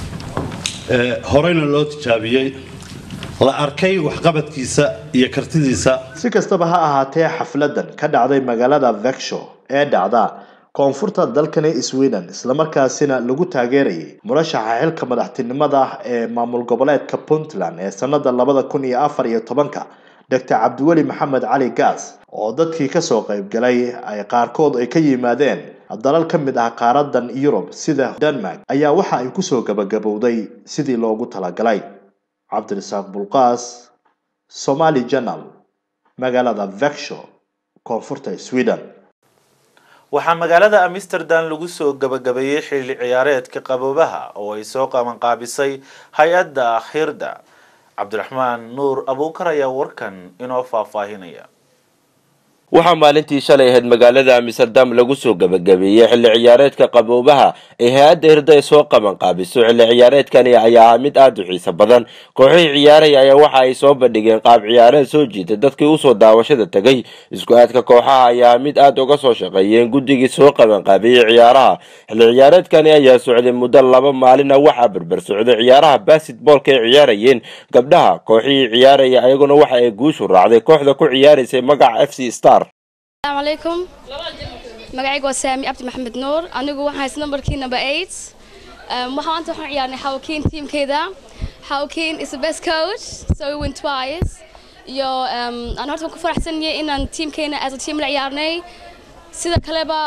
ee horeyna loo tijaabiyey la arkay waxqabadkiisa iyo kartidiisa si kastaba ha ahaatee xafladan ka dhacday magaalada vexo ee dhacda koonfurta dalkani sweden islamarkaasina lagu taageerayay murashaxa xilka madaxtinimada ee maamul goboleedka puntland ee sanada labada kun iyo afar iyo tobanka dr cabdiweli maxamed cali gaas oo dadkii kasoo qaybgalay ay qaarkood ay ka yimaadeen dalal ka mid ah qaaradan yurub sida denmark ayaa waxa ay kusoo gabagabowday sidii loogu talagalay cabdirasaaq bulqaas somali journal magaalada vexo koonfurta sweden waxaa magaalada amsterdam lagu soo gabagabeeyey xilli ciyaareedka qaboobaha oo ay soo qabanqaabisay hay-adda akhirda cabdiraxmaan nuur abuukar ayaa warkan inoo faahfaahinaya waxaa maalintii shalay ahayd magaalada amsterdam lagu soo gabagabeeyey xilli ciyaareedka qaboobaha ee hay-adda hirda ay soo qaban qaabiso xilli ciyaareedkani ayaa ahaa mid aada u xiiso badan kooxihii ciyaaraya ayaa waxa ay soo bandhigeen qaab ciyaareed soo jiita dadkii usoo daawashada tegay isku aadka kooxaha ayaa mid aada uga soo shaqeeyeen guddigii soo qaban qaabiyey ciyaaraha xilli ciyaareedkani ayaa socday muddo laba maalina waxaa berber socday ciyaaraha basketboolka ay ciyaarayeen gabdhaha kooxihii ciyaaraya ayaguna waxa ay guushu raacday kooxda ku ciyaaraysay magaca f c star السلام عليكم magacaygu waa saami cabdi maxamed nuur anigu waxaan haysta numberkii number eight um, waxaan maanta waxaan ciyaarnay xawkiin teamkeeda xawkiin is the best coach so we win twice iyo um, aan horta waan ku faraxsanyahay inaan teamkeena as a team la ciyaarnay sida kaleba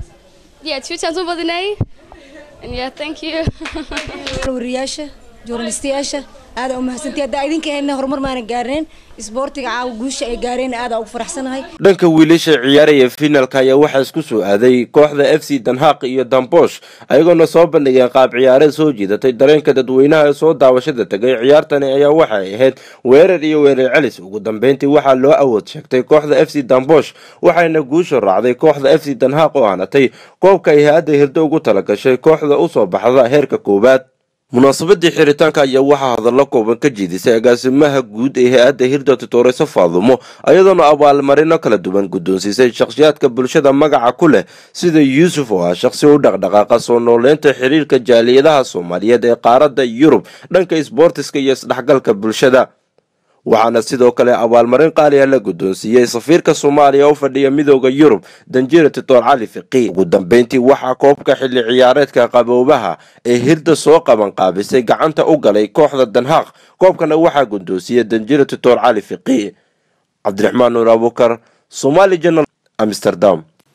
yeah two times u badinay and yeah thank you wariyaasha journalistayaasha aada u mahadsantiy haddaa idinka helna horumar maanan gaarneen isboortiga caawa guusha ay gaareen aada ugu faraxsanahay dhanka wiilasha ciyaaraya finalka ayaa waxaa isku soo aaday kooxda f c danhaaq iyo dambosh ayagoona soo bandhigeen qaab ciyaareed soo jiidatay dareenka dadweynaha ee soo daawashada tegay ciyaartani ayaa waxay ahayd weerar iyo weerar celis ugu dambeyntii waxaa loo awood sheegtay kooxda f c dambosh waxayna guusha raacday kooxda f c danhaaq oo aanatay koobka ay hay-adda hirdo ugu talagashay kooxda usoo baxda heerka koowaad munaasabadii xiritaanka ayaa waxaa hadallo kooban ka jiidisay agaasimaha guud ee hay-adda hirda tutoreyso faadumo ayadoona abaalmarino kala duwan guddoonsiisay shakhsiyaadka bulshada magaca ku leh sida yuusuf oo ah shaqsi u dhaqdhaqaaqa soo nooleynta xiriirka jaaliyadaha soomaaliyeed ee qaaradda yurub dhanka isboortiska iyo isdhexgalka bulshada waxaana sidoo kale abaalmarin qaali ah la guddoonsiiyey safiirka soomaaliya u fadhiya midooda yurub danjira titoor cali fiqi ugu dambeyntii waxaa koobka xilli ciyaareedka qaboobaha ee hirda soo qaban qaabisay gacanta u galay kooxda danhaaq koobkana waxaa guddoonsiiyey danjira titoor cali fiqi cabdiraxmaan nuur abuukar somali journal amsterdam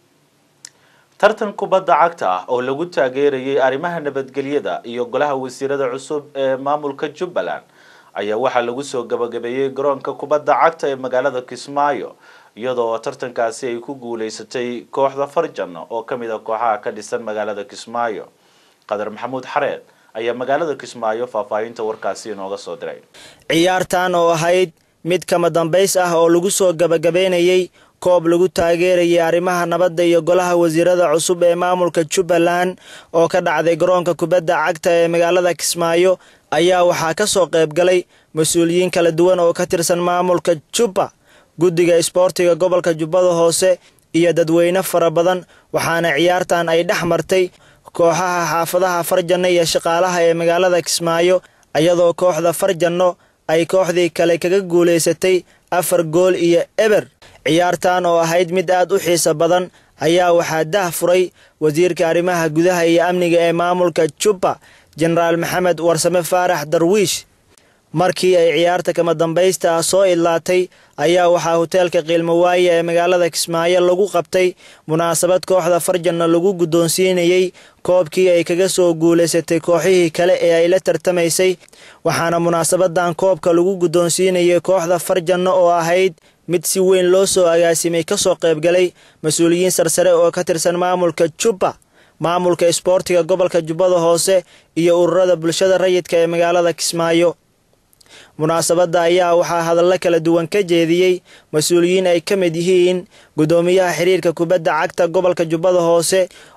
tartan kubadda cagta ah oo lagu taageerayay arrimaha nabadgelyada iyo golaha wasiirada cusub ee maamulka jubbaland ayaa waxaa lagu soo gabagabeeyey garoonka kubadda cagta ee magaalada kismaayo iyadoo tartankaasi ay ku guuleysatay kooxda farjan oo ka mid a kooxaha ka dhisan magaalada kismaayo qadar maxamuud xareed ayaa magaalada kismaayo faahfaahinta warkaasi inooga soo diray ciyaartan oo ahayd mid kama dambays ah oo lagu soo gabagabeynayey koob lagu taageerayay arrimaha nabadda iyo golaha wasiirada cusub ee maamulka jubbaland oo ka dhacday garoonka kubadda cagta ee magaalada kismaayo ayaa waxaa ka soo qayb galay mas-uuliyiin kala duwan oo ka tirsan maamulka jubba guddiga isboortiga gobolka jubbada hoose iyo dadweyne fara badan waxaana ciyaartan ay dhex martay kooxaha xaafadaha farjanno iyo shaqaalaha ee magaalada kismaayo iyadoo kooxda farjanno ay kooxdii kale kaga guulaysatay afar gool iyo eber ciyaartan oo ahayd mid aad u xiiso badan ayaa waxaa dah furay wasiirka arrimaha gudaha iyo amniga ee maamulka jubba jenaraal maxamed warsame faarax darwiish markii ay ciyaarta kama dambaysta ah soo idlaatay ayaa waxaa hoteelka qiilmawaaye ee magaalada kismaayo lagu qabtay munaasabad kooxda farjanna lagu guddoonsiinayey koobkii ay kaga soo guulaysatay kooxihii kale ee ay la tartamaysay waxaana munaasabadan koobka lagu guddoonsiinayay kooxda farjanno oo ahayd mid si weyn loo soo agaasimay kasoo qaybgalay mas-uuliyiin sarsare oo ka tirsan maamulka jubba maamulka isboortiga gobolka jubbada hoose iyo ururada bulshada rayidka ee magaalada kismaayo munaasabadda ayaa waxaa hadallo kala duwan ka jeediyey mas-uuliyiin ay ka mid yihiin guddoomiyaha xiriirka kubadda cagta gobolka jubbada hoose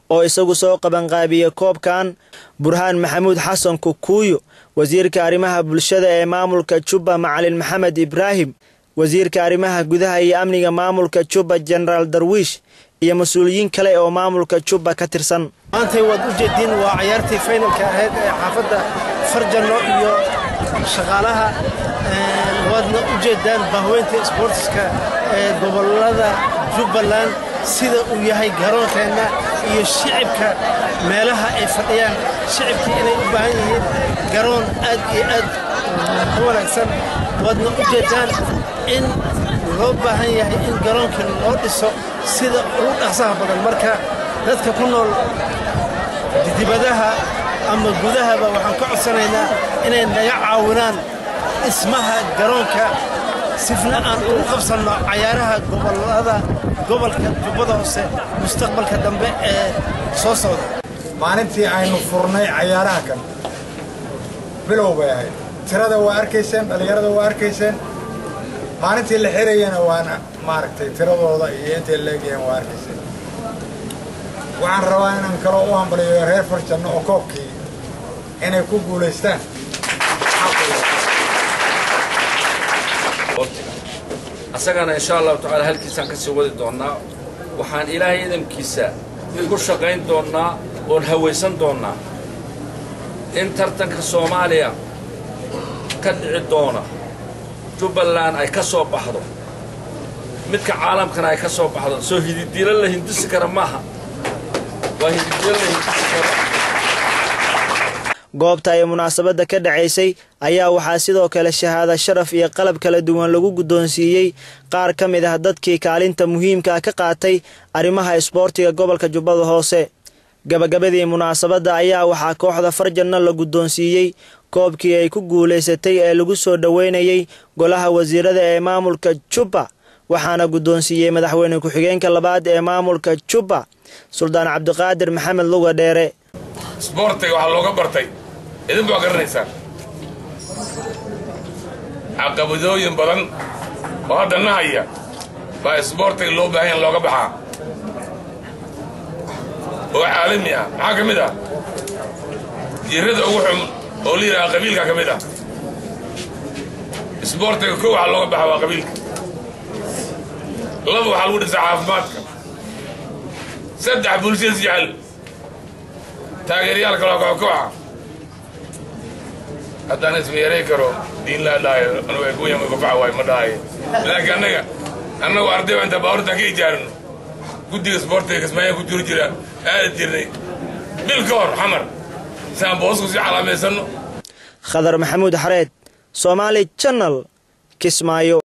oo isagu soo qabanqaabiyey koobkan burhaan maxamuud xasan kukuuyo wasiirka arrimaha bulshada ee maamulka jubba macalin maxamed ibraahim wasiirka arrimaha gudaha iyo amniga maamulka jubba jenaraal darwiish iyo mas-uuliyiin kale oo maamulka jubba ka tirsan maantay waad u jeediin waa ciyaartii faynalka ahayd ee xaafadda farjanno iyo shaqaalaha waadna u jeedaan bahweynta isboortiska ee gobollada jubbaland sida uu yahay garoonkeenna iyo shicibka meelaha ay fadhiyaan shicibkii inay u baahan yihiin garoon aad iyo aad u wanaagsan waadna u jeedaan in loo baahan yahay in garoonkii loo dhiso sida ugu dhaqsaha badan marka dadka ku nool dibadaha ama gudahaba waxaan ka codsanaynaa inay naga caawinaan dhismaha garoonka sifna aan ugu qabsanno cayaaraha gobollada gobolka jubbada hoose mustaqbalka dambe ee soo socda maalintii aynu furnay cayaaraha kan bilow bay ahayd tirada waa arkayseen dhallinyarada waa arkayseen maalintii la xirayana waana maaragtay tiradooda iyo intay leegayeen waa arkayseen waxaan rabaa inaan kaloo u hambaliyo reer farjanno oo koobkii inay ku guulaystaan asagana insha allahu tacaala halkiisaan ka sii wadi doonnaa waxaan ilaahay idamkiisa ku shaqayn doonnaa oon hawaysan doonnaa in tartanka soomaaliya ka dhici doona jubbaland ay ka soo baxdo midka caalamkana ay ka soo baxdo soo hididiilo la hindisi kara maaha waa hididiilo la hindisi kara goobta ay munaasabadda ka dhacaysay ayaa waxaa sidoo kale shahaado sharaf iyo qalab kala duwan lagu guddoonsiiyey qaar ka mid ah dadkii kaalinta muhiimka ka qaatay arrimaha isboortiga gobolka jubbada hoose gabagabadii munaasabadda ayaa waxaa kooxda farjanno la guddoonsiiyey koobkii ay ku guulaysatay ee lagu soo dhoweynayey golaha wasiirada ee maamulka jubba waxaana guddoonsiiyey madaxweyne ku-xigeenka labaad ee maamulka jubba suldaan cabdiqaadir maxamed luga dheere isboortiga waxaa looga bartay idinku waa garanaysaan caqabadooyin badan oo hadda na haya baa isboortiga loo baahan in looga baxaa oo caalami ah maxaa ka mid ah jirrada ugu xun oo la yidhaha qabiilka ka mid ah isboortiga kow waxaa looga baxa waa qabiilka laba waxaa lagu dhisaa caafimaadka saddex bulshada jecel taageerayaalka loo kooxkooxa haddaan ismeeray karo diin laa dhahayo anugu ay kuwaya magafaca waayo ma dhahayo laakiin annaga annagu arday baa inta baabuurtaan ka ijaarino guddiga isboortiga kismaayaan ku jiri jira aadi jirnay bil ka hor xamar si aan boosku sii calaamaysanno khadar maxamuud xareed soomaali janal kismaayo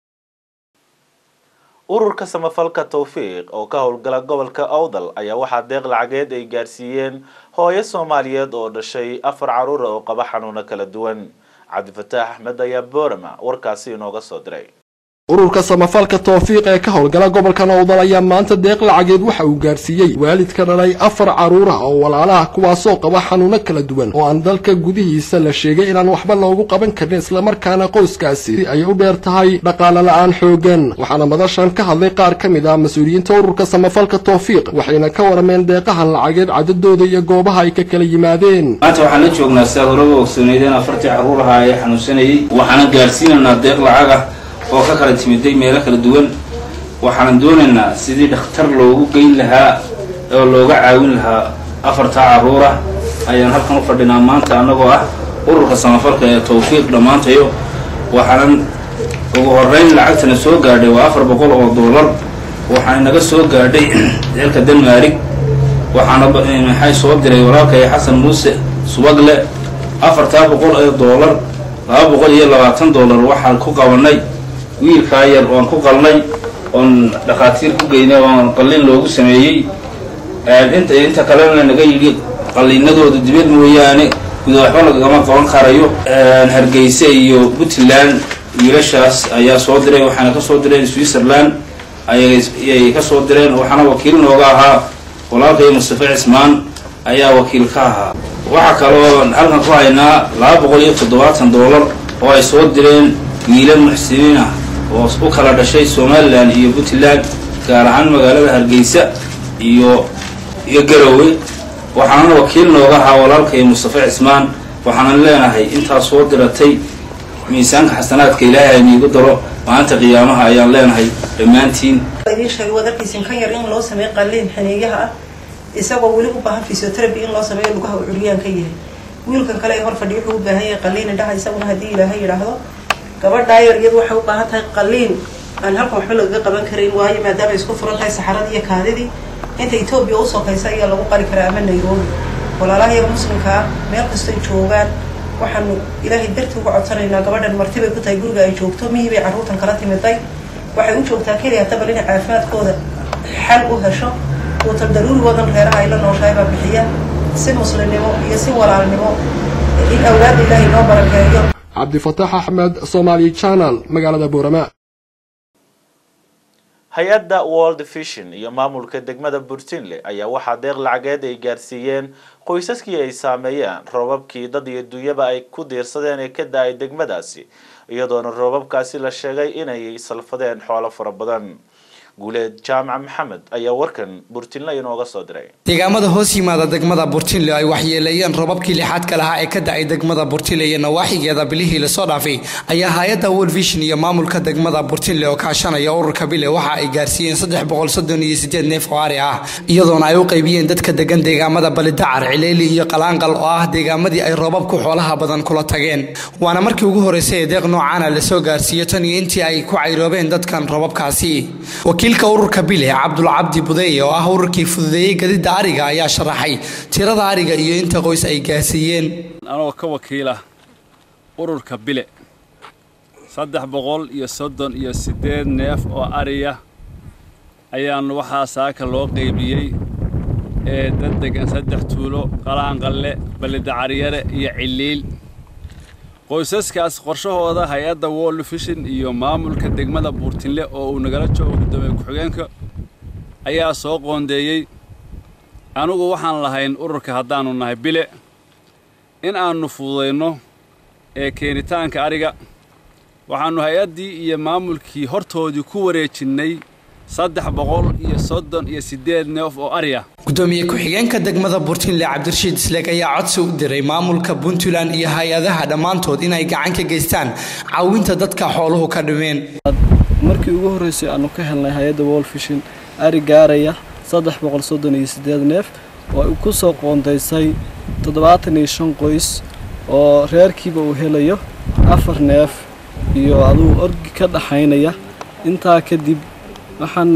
ururka samafalka towfiiq oo ka howlgala gobolka awdal ayaa waxaa deeq lacageed ay gaarsiiyeen hooyo soomaaliyeed oo dhashay afar caruura oo qaba xanuuno kala duwan cabdifataax axmed ayaa boorama warkaasi inooga soo diray ururka samafalka toofiiq ee ka howlgala gobolka nowdal ayaa maanta deeq lacageed waxa uu gaarsiiyey waalidka dhalay afar caruura oo walaalaha kuwaasoo qaba xanuuno kala duwan oo aan dalka gudihiisa la sheegay inaan waxba loogu qaban karin islamarkaana qoyskaasi ay u dheer tahay dhaqaale la-aan xoogan waxaana madashan ka hadlay qaar ka mid ah mas-uuliyiinta ururka samafalka toofiiq waxayna ka warameen deeqahan lacageed cadadooda iyo goobaha ay ka kala yimaadeen maanta waxaan la joognaa sidaad horeba ogsoneydeen afartii carruuraha ee xanuunsanayey waxaana gaarsiinaynaa deeq lacag ah oo ka kala timiday meelo kala duwan waxaanan doonaynaa sidii dhakhtar loogu geyn lahaa oo looga caawin lahaa afartaa carruura ayaan halkan u fadhinaa maanta annagoo ah ururka samafalka ee tawfiiq dhammaantayo waxaanan ugu horrayn lacagtana soo gaadhay waa afar boqol oo doolar waxaana naga soo gaadhay dalka denmaarig waxaana maxay soo diray walaalkay xasan muuse subagle afartaa boqol ee doolar laba boqol iyo labaatan doolar waxaan ku qabanay wiilkaa yar oon ku qalnay oon dhakhaatiir ku geynay oon qallin loogu sameeyey inta inta kalena naga yidhi qallinadooda dibad mooyaane guda waxba lagama qaban karayo hargeysa iyo puntland wiilashaas ayaa soo diray waxaana kasoo direen switzerland ayay ka soo direen waxaana wakiil nooga ahaa walaalkay mustafa cismaan ayaa wakiil ka ahaa waxaa kaloo halkan ku haynaa laba boqol iyo toddobaatan doolar oo ay soo direen wiilal muxsiniin ah oo u kala dhashay somalilan iyo puntland gaar ahaan magaalada hargeysa iyo iyo garowe waxaana wakiil nooga ahaa walaalkay mustafa cismaan waxaanan leenahay intaas soo diratay miisaanka xasanaadka ilaahay aniigu daro maalinta qiyaamaha ayaan leenahay dhammaantiin idiin sheegay waad arkaysin kan yar in loo sameeyo qalliin xaniiyaha ah isagoo weli u baahan physiotherapy in loo sameeyo lugaha uu curyaan ka yahay wiilkan kale ee hor fadhiya wuxuu u baahan yahay qalliin indhaha isaguna haddii ilaahay yidhaahdo gabadhaa yar iyadu waxay u baahan tahay qalliin aan halkan waxba lagaga qaban karayn waayo maadaama ay isku furan tahay saxaradii iyo kaadidii inta etoobiya u sokaysa ayaa lagu qali karaa ama nairobi walaalaha iyaga muslimka ah meel kastoy joogaan waxaanu ilaahay dartii uga codsanaynaa gabadhan martibay ku tahay guriga ay joogto mihii bay carruurtan kala timiday waxay u joogtaa keliya tabal inay caafimaadkooda xal u hesho uutal daruuri wadan reeraha ay la nooshahay baa bixiya si muslimnimo iyo si walaalnimo in awlaadda ilaahay noo barakeeyo cabdifataax axmed somaali channel magaalada boorama hay-adda world vision iyo maamulka degmada burtinle ayaa waxaa deeq lacageed ay gaarsiiyeen qoysaskii ay saameeyeen roobabkii dad iyo dunyaba ay ku diirsadeen ee ka da-ay degmadaasi iyadoona roobabkaasi la sheegay inay salfadeen xoolo fara badan guuleed jaamac maxamed ayaa warkan burtinle inooga soo diray deegaamada hoos yimaada degmada burtinle ay waxyeeleeyeen robabkii lixaadka lahaa ee ka da-ay degmada burtinle iyo nawaaxigeeda bilihii lasoo dhaafay ayaa hay-adda world vision iyo maamulka degmada burtinle oo kaashanaya ururka bile waxa ay gaarsiiyeen saddex boqol soddon iyo sideed neef oo ari ah iyadoona ay u qaybiyeen dadka degan deegaamada balidacar cileeli iyo qalaanqal oo ah deegaamadii ay roobabku xoolaha badan kula tageen waana markii ugu horreysay ee deeq noocaana lasoo gaarsiiyo tan iyo intii ay ku cayroobeen dadkan robabkaasi wakiilka ururka bile cabdulcabdi budeeye oo ah ururkii fududeeyey gadida ariga ayaa sharaxay tirada ariga iyo inta qoys ay gaarsiiyeen anoo ka wakiila ururka bile saddex boqol iyo soddon iyo siddeed neef oo ariya ayaan waxaa saaka loo qaybiyey ee dad degan saddex tuulo qalaanqalle ballidacaryare iyo ciliil qoysaskaas qorshahooda hay-adda world vision iyo maamulka degmada buurtinle oo uu nagala joogo guddoomiye ku-xigeenka ayaa soo qoondeeyey anugu waxaan lahayn ururka haddaannu nahay bile in aannu fududayno ee keenitaanka ariga waxaannu hay-addii iyo maamulkii hortoodii ku wareejinnay saddex boqol iyo soddon iyo siddeed neef oo ari ah gudoomiye ku-xigeenka degmada burtinle cabdirashiid isleeg ayaa codsi u diray maamulka puntland iyo hay-adaha dhammaantood inay gacan ka geystaan caawinta dadka xooluhu ka dhimeen markii ugu horreysay aanu ka helnay hay-adda world vision ari gaaraya saddex boqol soddon iyo siddeed neef oo ay ku soo qoondaysay toddobaatan iyo shan qoys oo reerkiiba uu helayo afar neef iyo aduu orgi ka dhaxaynaya intaa kadib waxaan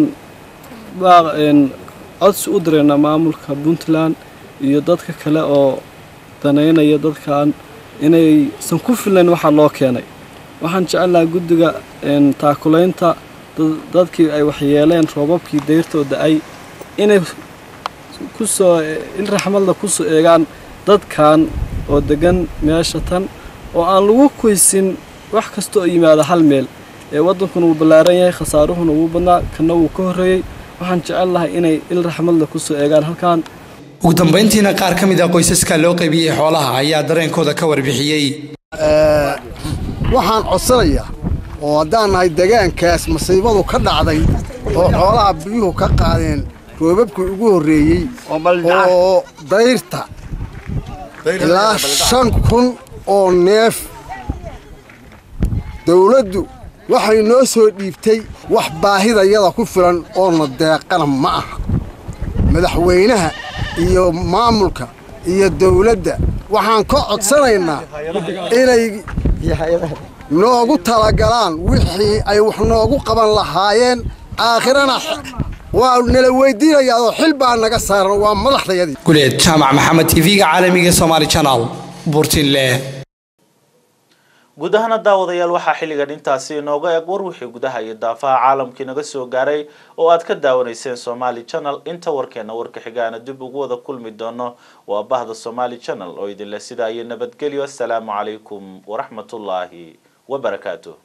codsi u direynaa maamulka puntland iyo dadka kale oo danaynaya dadkan inaysan ku filayn waxaa loo keenay waxaan jecelnaha guddiga taakulaynta dadkii ay waxyeeleen roobabkii dayrtoo da-ay inay kusoo in raxmadla kusoo eegaan dadkan oo degan meesha tan oo aan lagu koysin wax kasta oo yimaada hal meel ee waddankuna wuu ballaaran yahay khasaaruhuna wuu badnaa kana wuu ka horreeyey waxaan jecel lahay inay il raxmadla kusoo eegaan halkan ugu dambayntiina qaar ka mid ah qoysaska loo qaybiyey xoolaha ayaa dareenkooda ka warbixiyey waxaan codsanayaa oo haddaan nahay degaankaas masiibadu ka dhacday oo xoolaha biyuhu ka qaadeen roobabkii ugu horreeyey oo dayrta ilaa shan kun oo neef dawladdu waxay noo soo dhiibtay wax baahidayada ku filan oona deeqana ma aha madaxweynaha iyo maamulka iyo dawladda waxaan ka codsanaynaa inay noogu talagalaan wixii ay wax noogu qaban lahaayeen aakhirana waa nala weydiinayaa oo xil baa naga saaran waa madaxdayadii guleed jaamac maxamed tv-ga caalamiga somaali channel buurtinle guud ahaana daawadayaal waxaa xilligan intaasi inooga eg war wixii gudaha iyo daafaha caalamkii naga soo gaaray oo aad ka daawanayseen somaali channel inta warkeena warka xigaana dib ugu wada kulmi doono waa bahda somaali channel oo idinleh sidaa iyo nabadgelyo asalaamu calaykum waraxmatullaahi wabarakaatu